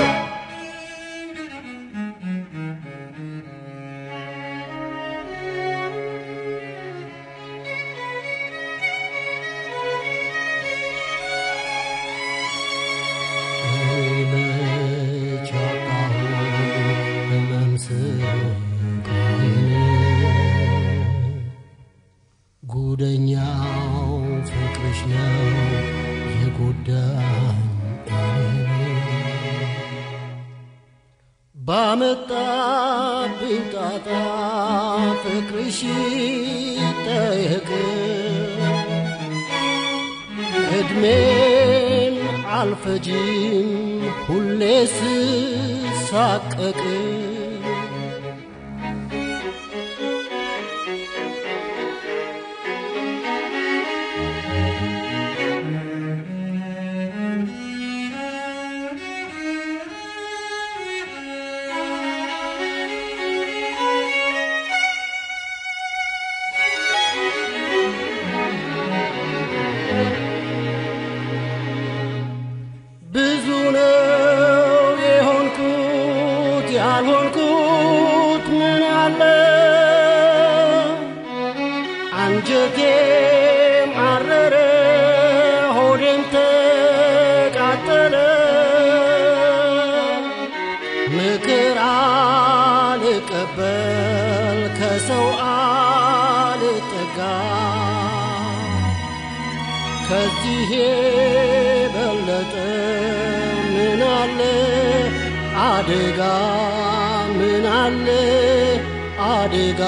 ባመጣብኝ ጣጣ ፍቅርሽ ጠየቅ እድሜን አልፈጅም ሁሌ ስሳቀቅ ብዙ ነው የሆንኩት ያልሆንኩት ምን አለ አንጀቴም አረረ ሆዴም ተቃጠለ ምክር አልቀበል ከሰው አልጠጋ ከዚህ የበለጠ ምን አለ አደጋ ምን አለ አደጋ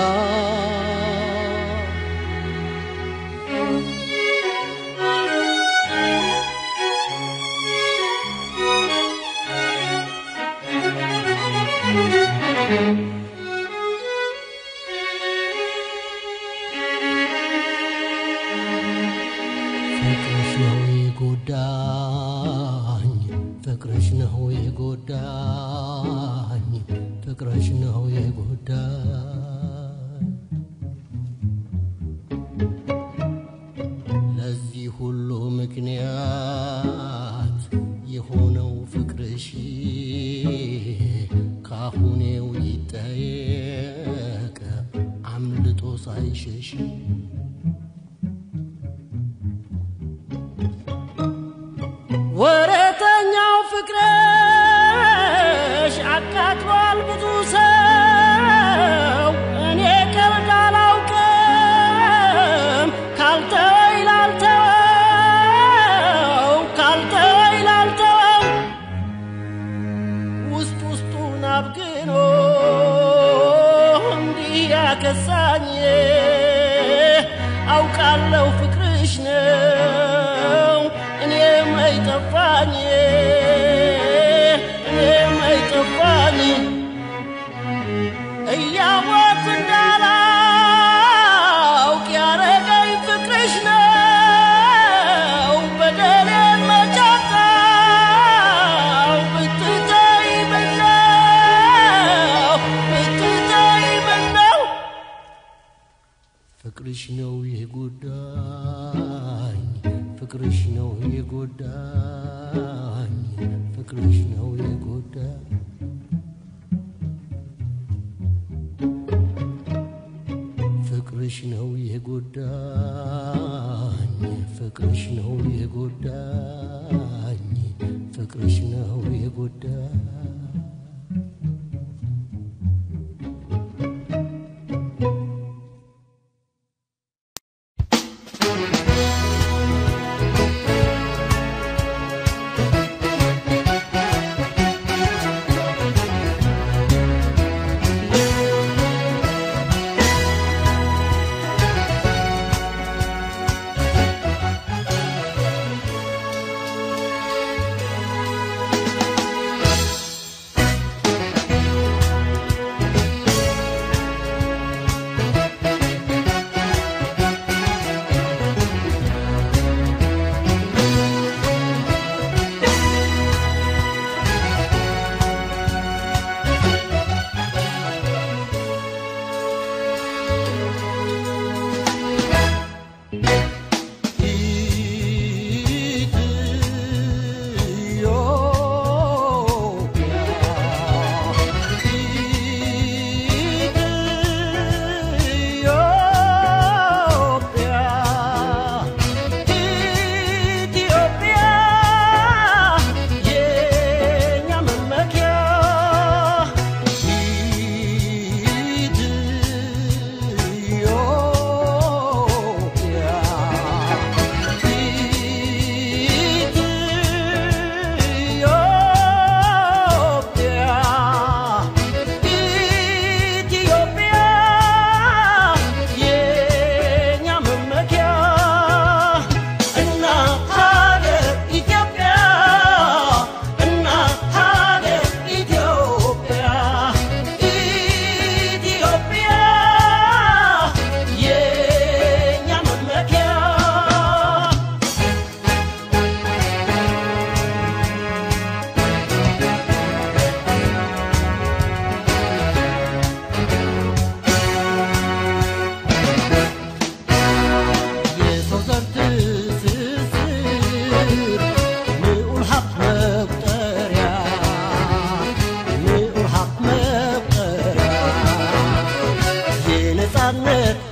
ፍቅርሽ ነው የጎዳኝ ፍቅርሽ ነው የጎዳኝ ፍቅርሽ ነው የጎዳኝ ለዚህ ሁሉ ምክንያት የሆነው ፍቅርሽ ካሁኔው ይጠየቅ አምልጦ ሳይሸሽ ወረተኛው ፍቅረሽ አቃጥሏል ብዙ ሰው እኔ ቀልድ አላውቅም ካልተወይ ላልተወው ካልተወይ ላልተወው ውስጥ ውስጡን አብግኖ እንዲህ ያከሳኝ አውቃለሁ ፍቅርሽ ነው እኔም አይጠፋኝ እኔም አይጠፋኝ እያወቅሁ እንዳላውቅ ያረገኝ ፍቅርሽ ነው በደሌን መጫጣው ብትተይ ምነው ብትተይ ምነው ፍቅርሽ ነው የጎዳኝ ፍቅርሽ ነው የጎዳኝ ፍቅርሽ ነው የጎዳኝ ፍቅርሽ ነው የጎዳኝ ፍቅርሽ ነው የጎዳኝ ፍቅርሽ ነው የጎዳኝ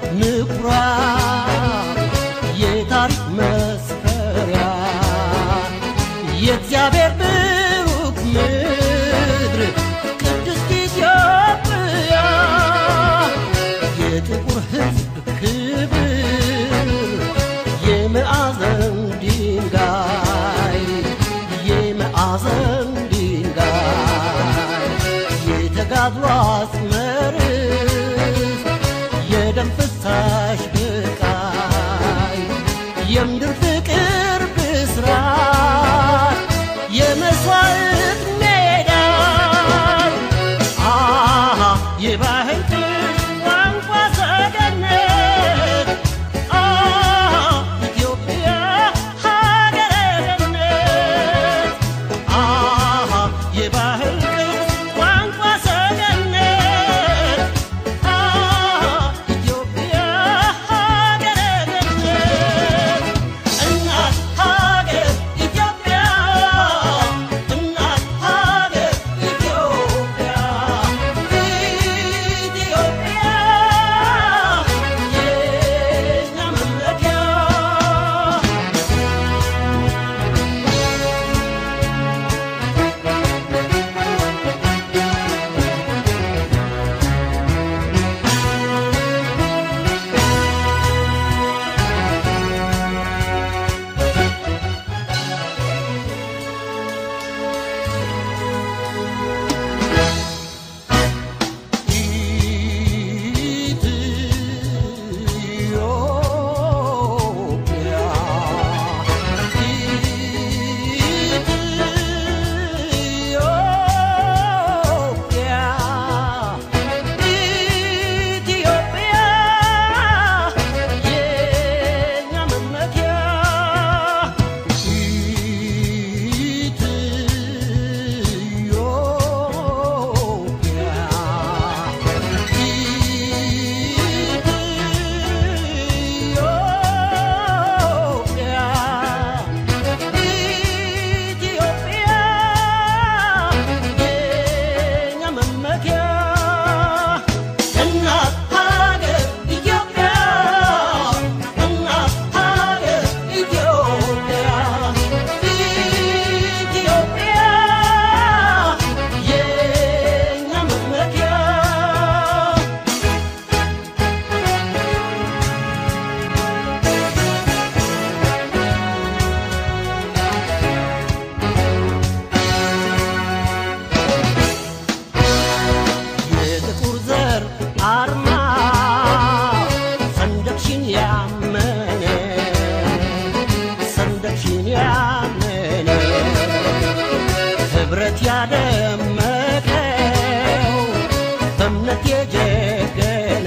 ምኩራብ የታሪክ መስፈሪያ የእግዚአብሔር ብሩክ ምድር ቅድስት ኢትዮጵያ የጥቁር ሕዝብ ክብር የመዓዘን ድንጋይ የመዓዘን ድንጋይ የተጋድሎ አጽመርስ የደም ፍሳሽ ብቃይ የምድር ፍቅር ብስራት የመስዋዕት ሜዳ አሃ የባህል ቅርስ ቋንቋ ሰገነት አሃ ኢትዮጵያ ሀገረ ገነት አሃ የባህል ቅርስ ቋንቋ ሰገነት አሃ ኢትዮጵያ ሀገረ ገነት እናት ሀገር ኢትዮጵያ እናት ሀገር ኢትዮጵያ ኢትዮጵያ የእኛ መመኪያ ኢትዮጵያ ኢትዮጵያ ኢትዮጵያ የእኛ መመኪያ እናት ሀገር ኢትዮጵያ እናት ሀገር ኢትዮጵያ ኢትዮጵያ የእኛ መመኪያ የጥቁር ዘር አርማ ሰንደቅሽን ያመነ ሰንደቅሽን ያመነ ህብረት ያደመቀው በእምነት የጀገነ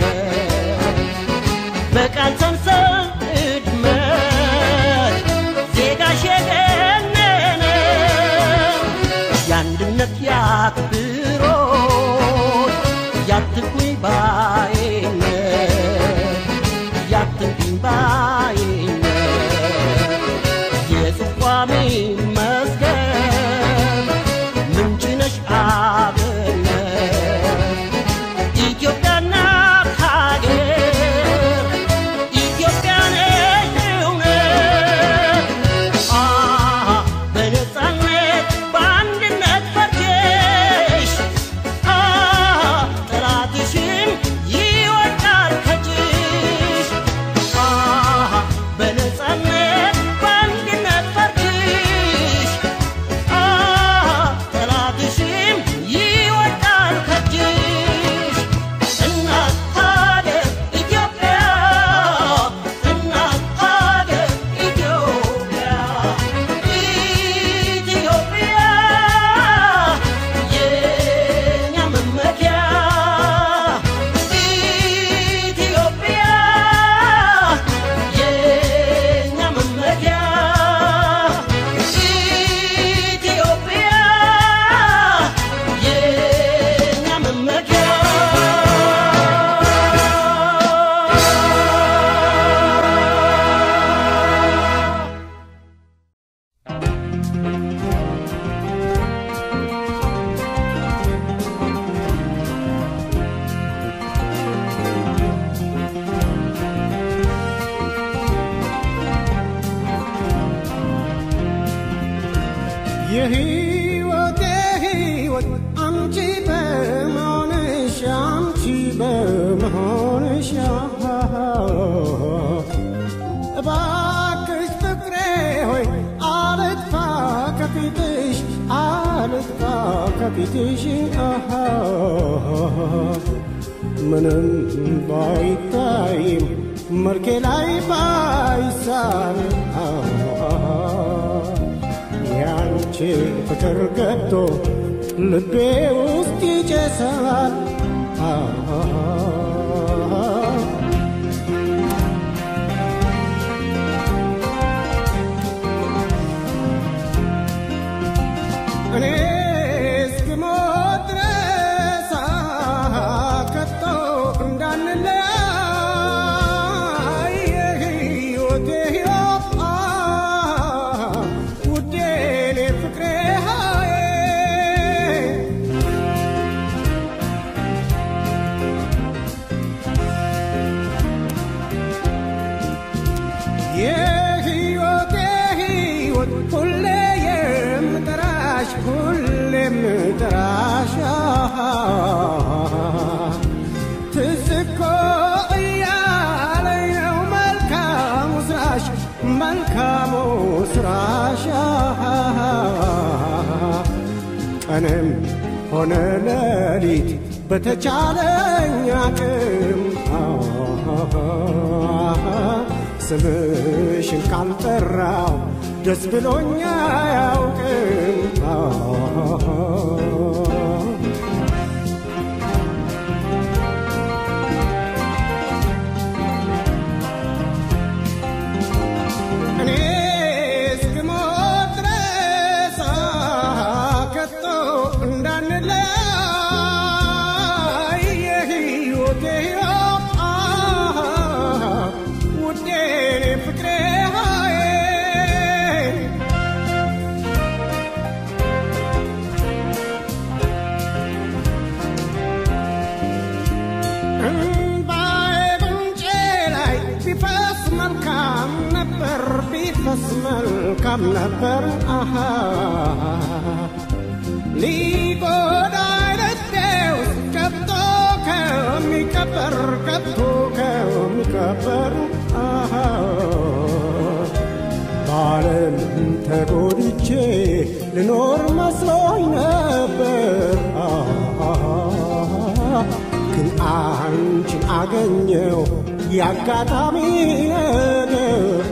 በቃል ሰንሰል እድመት ዜጋሽ የገነነ የአንድነት ያክብሮት ያትኩኝ ባይነት ያትኩኝ ባይነት የጽቋሜ መስገን ምንጭ ነሽ አብነት ኢትዮጵያ እናት ሀገር ኢትዮጵያ ነሽ እውነት አሃ በነፃነት በአንድነት ፈርጀሽ አሃ ጠላትሽን ይወድቃል ከእጅሽ አሃ በመሆንሽ እባክሽ ፍቅሬ ሆይ አልጥፋ ከፊትሽ አልጥፋ ከፊትሽ ምንም ባይታይም መልኬ ላይ ባይሳል ያንቺ ፍቅር ገብቶ ልቤ ውስጥ ይጨሳል እኔ እስክሞት ድረስ ከቶ እንዳንለያይ የሕይወቴ ሕይወት ውዴ እኔ ፍቅሬ ሃዬ የሕይወቴ ሕይወት ሁሌ የምጠራሽ ሁሌ የምጠራሽ ትዝ እኮ እያለኝ ነው መልካሙ ስራሽ መልካሙ ስራሽ ቀንም ሆነ ሌሊት በተቻለኝ አቅም ስምሽን ካልጠራው ደስ ብሎኛ አያውቅም። እኔ እስክሞት ድረስ ከቶ እንዳንለያይ የሕይወቴ ሕይወት ውዴ እኔ ፍቅሬ ሃዬ እምባዬ ጉንጬ ላይ ቢፈስ መልካም ነበር ቢፈስ መልካም ነበር አሃ ሊጎዳኝ ልቤ ውስጥ ገብቶ ከሚቀበር ገብቶ ከሚቀበር አሃ በዓለም ተጎድቼ ልኖር መስሎኝ ነበር ግን አንቺን አገኘው የአጋጣሚ ነገር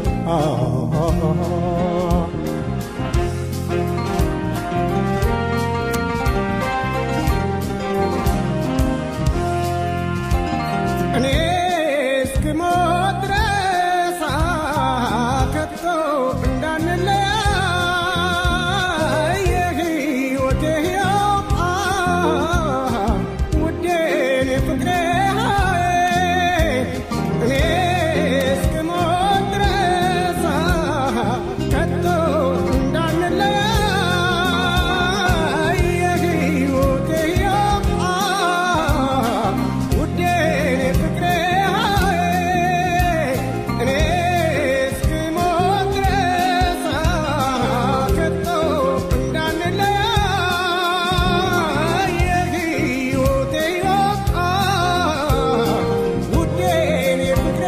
እኔ እስክሞት ድረስ ከቶ እንዳንለያይ የሕይወቴ ሕይወት ውዴ እኔ ፍቅሬ ሃዬ እኔ እስክሞት ድረስ ከቶ እንዳንለያይ የሕይወቴ ሕይወት ውዴ እኔ ፍቅሬ ሃዬ እኔ እስክሞት ድረስ ከቶ እንዳንለያይ የሕይወቴ ሕይወት ውዴ እኔ ፍቅሬ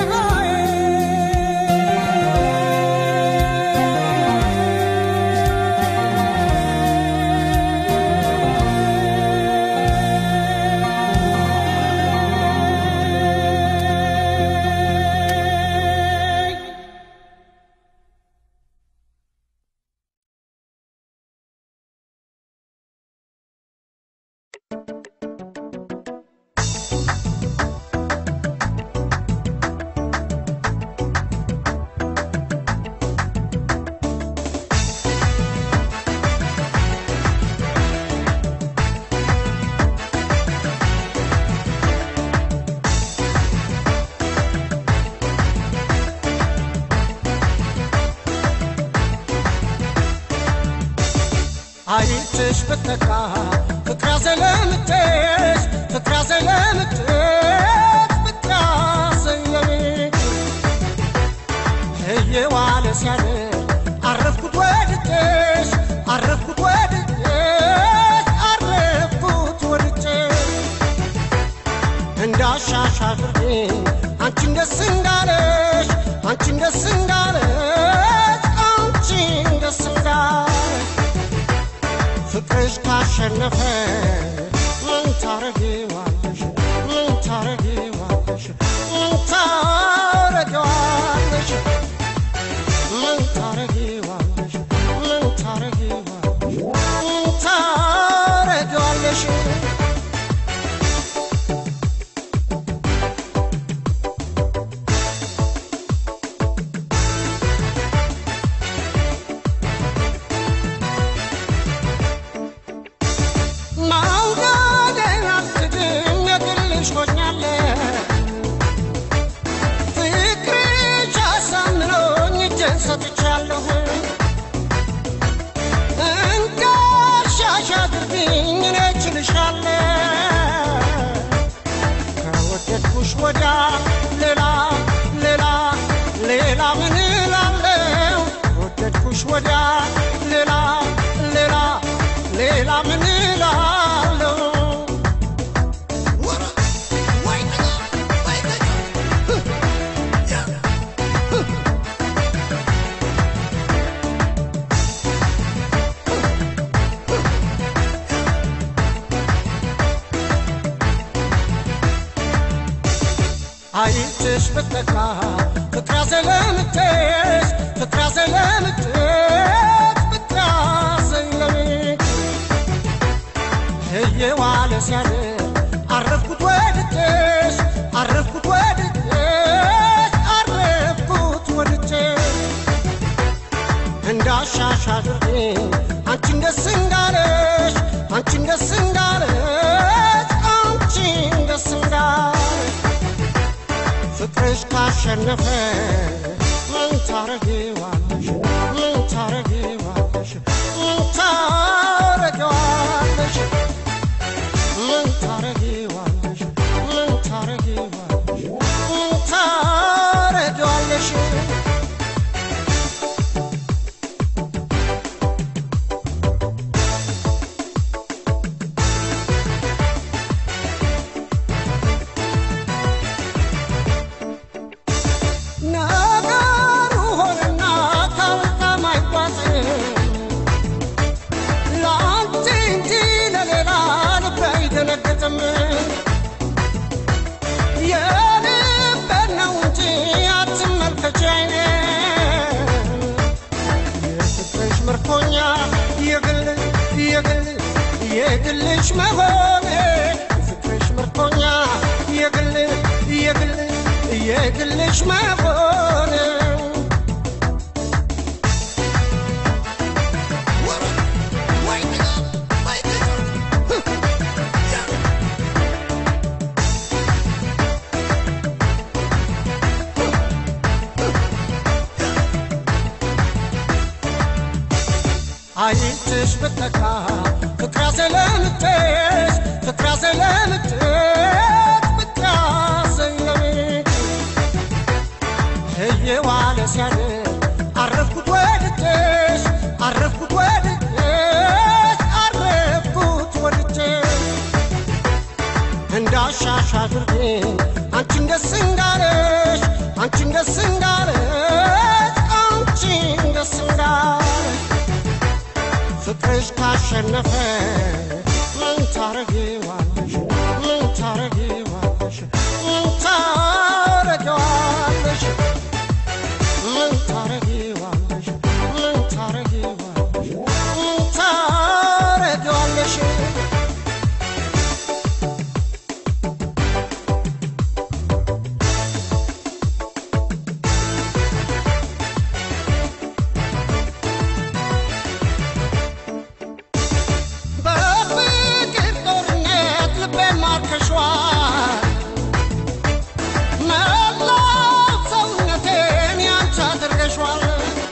ሃዬ አይትሽ ብትካ ፍቅራ ዘለምትሽ ፍቅራ ዘለምትሽ ፍቅራ ዘለሜ እየዋለ ሲያድር አረፍኩት ወድጄሽ አረፍኩት ወድጄሽ አረፍኩት ወድጄሽ እንዳሻሽ አድርጌ አንቺን ደስ እንዳለሽ አንቺን ደስ እንዳለሽ አንቺን ደስ እንዳለሽ ፍቅርሽ ካሸነፈ ምን ታረጊዋለሽ ምን ታረጊዋለሽ ምን ታረጊዋለሽ ምን ታረጊዋለሽ ምን ታረጊዋለሽ ምን ታረጊዋለሽ ማውጋዴን አልክድም የግልሽ ሆኛለሁ ፍቅርሽ አሳምኖኝ እጄን ሰጥቻለሁ እንዳሻሽ አድርጊኝ እኔ እችልሻለሁ ከወደድኩሽ ወዲያ ሌላ ሌላ ሌላ ምን እላለሁ ከወደድኩሽ ወዲያ ሌላ ሌላ ሌላ ምን እላለሁ አይትሽ ብትነካ ፍቅራ ዘለምትሽ ፍቅራ ዘለምትሽ ፍቅራ ዘለምትሽ እየዋለ ሲያድር አረፍኩት ወድጄሽ አረፍኩት ወድጄሽ አረፍኩት ወድጄሽ እንዳሻሽ አድርጌ አንቺን ደስ እንዳለሽ አንቺን ደስ እንዳለሽ አንቺን ደስ እንዳለሽ ፍቅርሽ ካሸነፈ ምን ታረጊዋለሽ ምን ታረጊዋለሽ ምን ታረጊዋለሽ ምን ታረጊዋለሽ ምን ታረጊዋለሽ ምን ታረጊዋለሽ ነገሩ ሆነና ካልካም አይጓዝም ለአንቺ እንጂ ለሌላ ልብ አይደነግጥም የልቤን ነው እንጂ አትመልከች አይኔ የፍቅርሽ ምርኮኛ የግል የግል የግልሽ መሆኔ የፍቅርሽ ምርኮኛ የግል የግል የግልሽ መሆኔ አይትሽ ብትነካ ፍቅራ ዘለምትሽ ፍቅራ ዘለምትሽ ፍቅራ ዘለምትሽ እየዋለ ሲያድር አረፍኩት ወድጄሽ አረፍኩት ወድጄሽ አረፍኩት ወድጄሽ እንዳሻሽ አድርጌ አንቺን ደስ እንዳለሽ አንቺን ደስ እንዳለሽ አንቺን ደስ እንዳለሽ ፍቅርሽ ካሸነፈ ምን ታረጊዋለሽ ምን ታረጊዋለሽ ምን ታረጊዋለሽ ምን ታረጊዋለሽ ምን ታረጊዋለሽ ምን ታረጊዋለሽ በፍቅር ጦርነት ልቤን ማርከሽዋል መላው ሰውነቴን ያንቺ አድርገሽዋል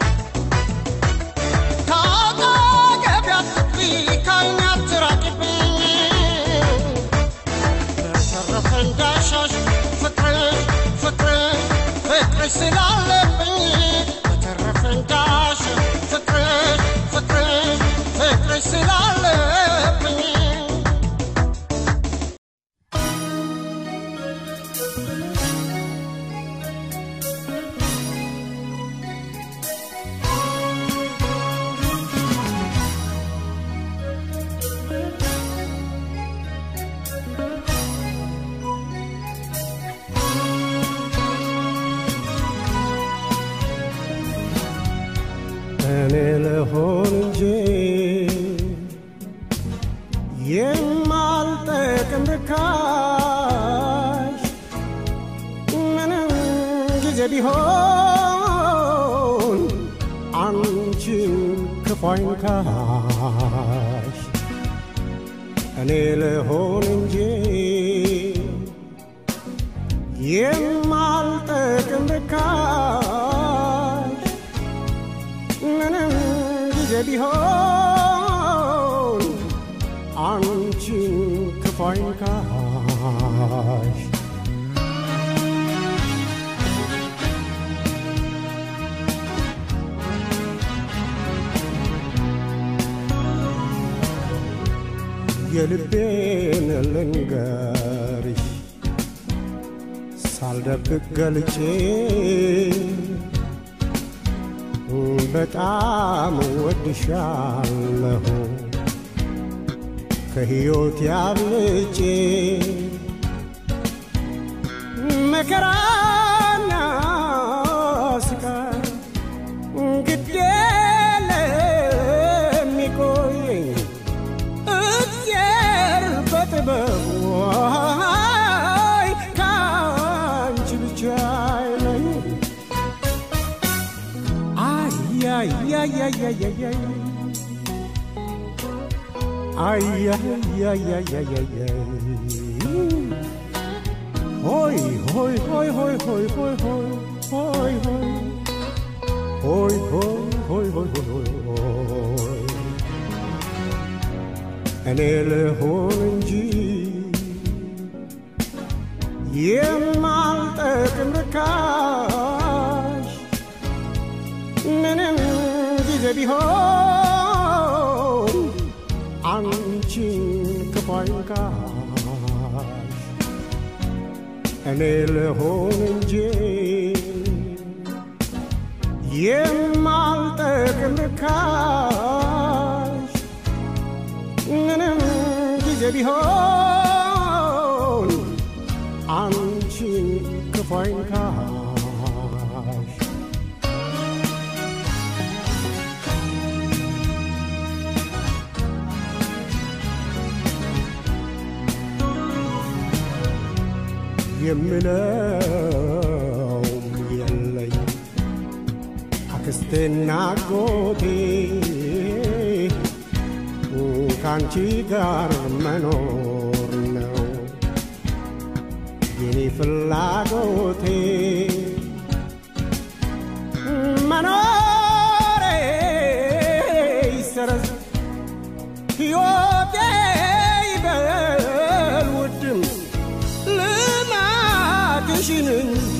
ከአጠገቤ አትጥፊ ከዓይኔ አትራቂብኝ በተረፈ እንዳሻሽ ፍቅርሽ ፍቅርሽ ፍቅርሽ ስላለብኝ በተረፈ እንዳሻሽ ፍቅርሽ ፍቅርሽ ፍቅርሽ ስላለብኝ እኔ ልሆን እንጂ የማልጠቅም ርካሽ ምንም ጊዜ ቢሆን አንቺን ክፉ አይንካሽ እኔ ልሆን እንጂ የማልጠቅም ርካሽ ምንም ጊዜ ቢሆን አንቺን ክፉ አይንካሽ የልቤን ልንገርሽ ሳልደብቅ ገልጬ በጣም ወድሻለሁ ከሕይወት ያብልጬ መከራና ስቃይ ግድ ለሚቆየኝ እግዚአብሔር በጥበቡ አይ ከአንቺ ብቻ አይለኝ አያያያያያያይ አያያያያያያይ ሆይ ሆይ ሆይ ሆይ ሆይ ሆይ ሆይ ሆይ ሆይ ሆይ ሆይ ሆይ ሆይ ሆይ ሆይ እኔ ልሆን እንጂ የማልጠቅም ርካሽ ምንም ጊዜ ቢሆን አንቺን ክፉ አይንካሽ እኔ ልሆን እንጂ የማልጠቅም ርካሽ ምንም ጊዜ ቢሆን አንቺን ክፉ አይንካሽ የምለውም የለኝ አክስቴና አጎቴ ከአንቺ ጋር መኖር ነው የኔ ፍላጎቴ መኖሬ ይሰረዝ ሕይወቴ ይበል ውድም ልማትሽን እንጂ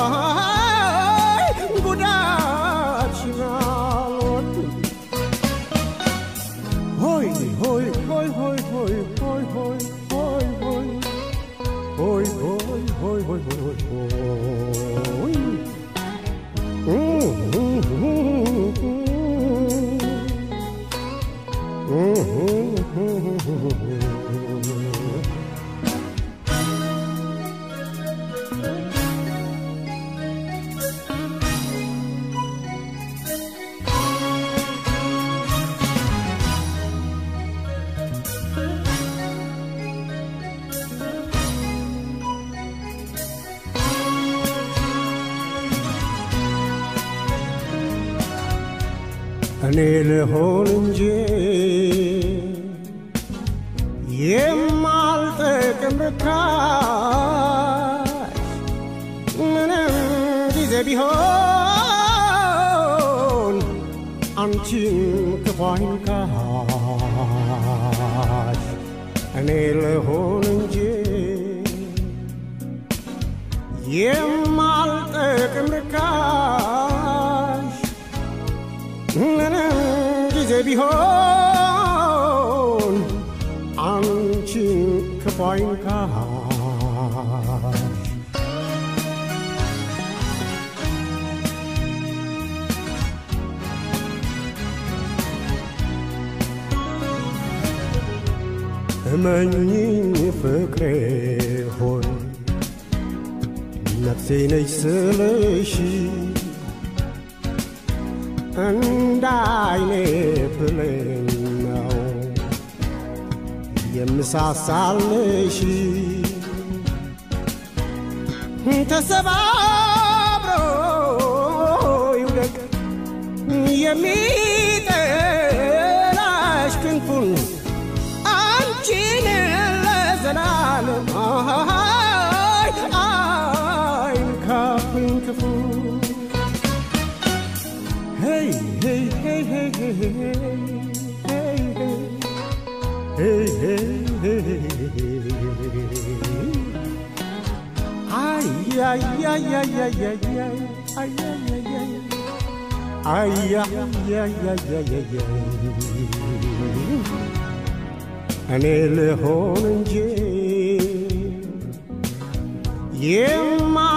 አይ ጉዳትሽን አልወድም ሆይ ሆይ ሆይ ሆይ ሆይ ሆይ ሆይ ሆይ ሆይ ሆይ ሆይ ሆይ ሆይ ሆይ እኔ ልሆን እንጂ የማልጠቅም ርካሽ ምንም ጊዜ ቢሆን አንቺን ክፉ አይንካሽ እኔ ልሆን እንጂ የማልጠቅም ርካሽ ምንም ጊዜ ቢሆን አንቺን ክፉ አይንካሽ እመኝኝ ፍቅሬ ሆይ ነፍሴ ነች ስልሽ እንደ አይኔ ብሌን ነው የምሳሳልሽ ተሰባብሮ ይውደቅ የሚጠላሽ ክንፉን አንቺን ለዘላለም አይ አይንካብኝ ክፉ Hey, hey, hey, hey, hey, hey, hey, hey, hey, hey, hey. Ay, ay, ay, ay, ay, ay, ay, ay, ay, ay, ay. Ay, ay, ay, ay, ay, ay, ay. እኔ ልሆን እንጂ የማ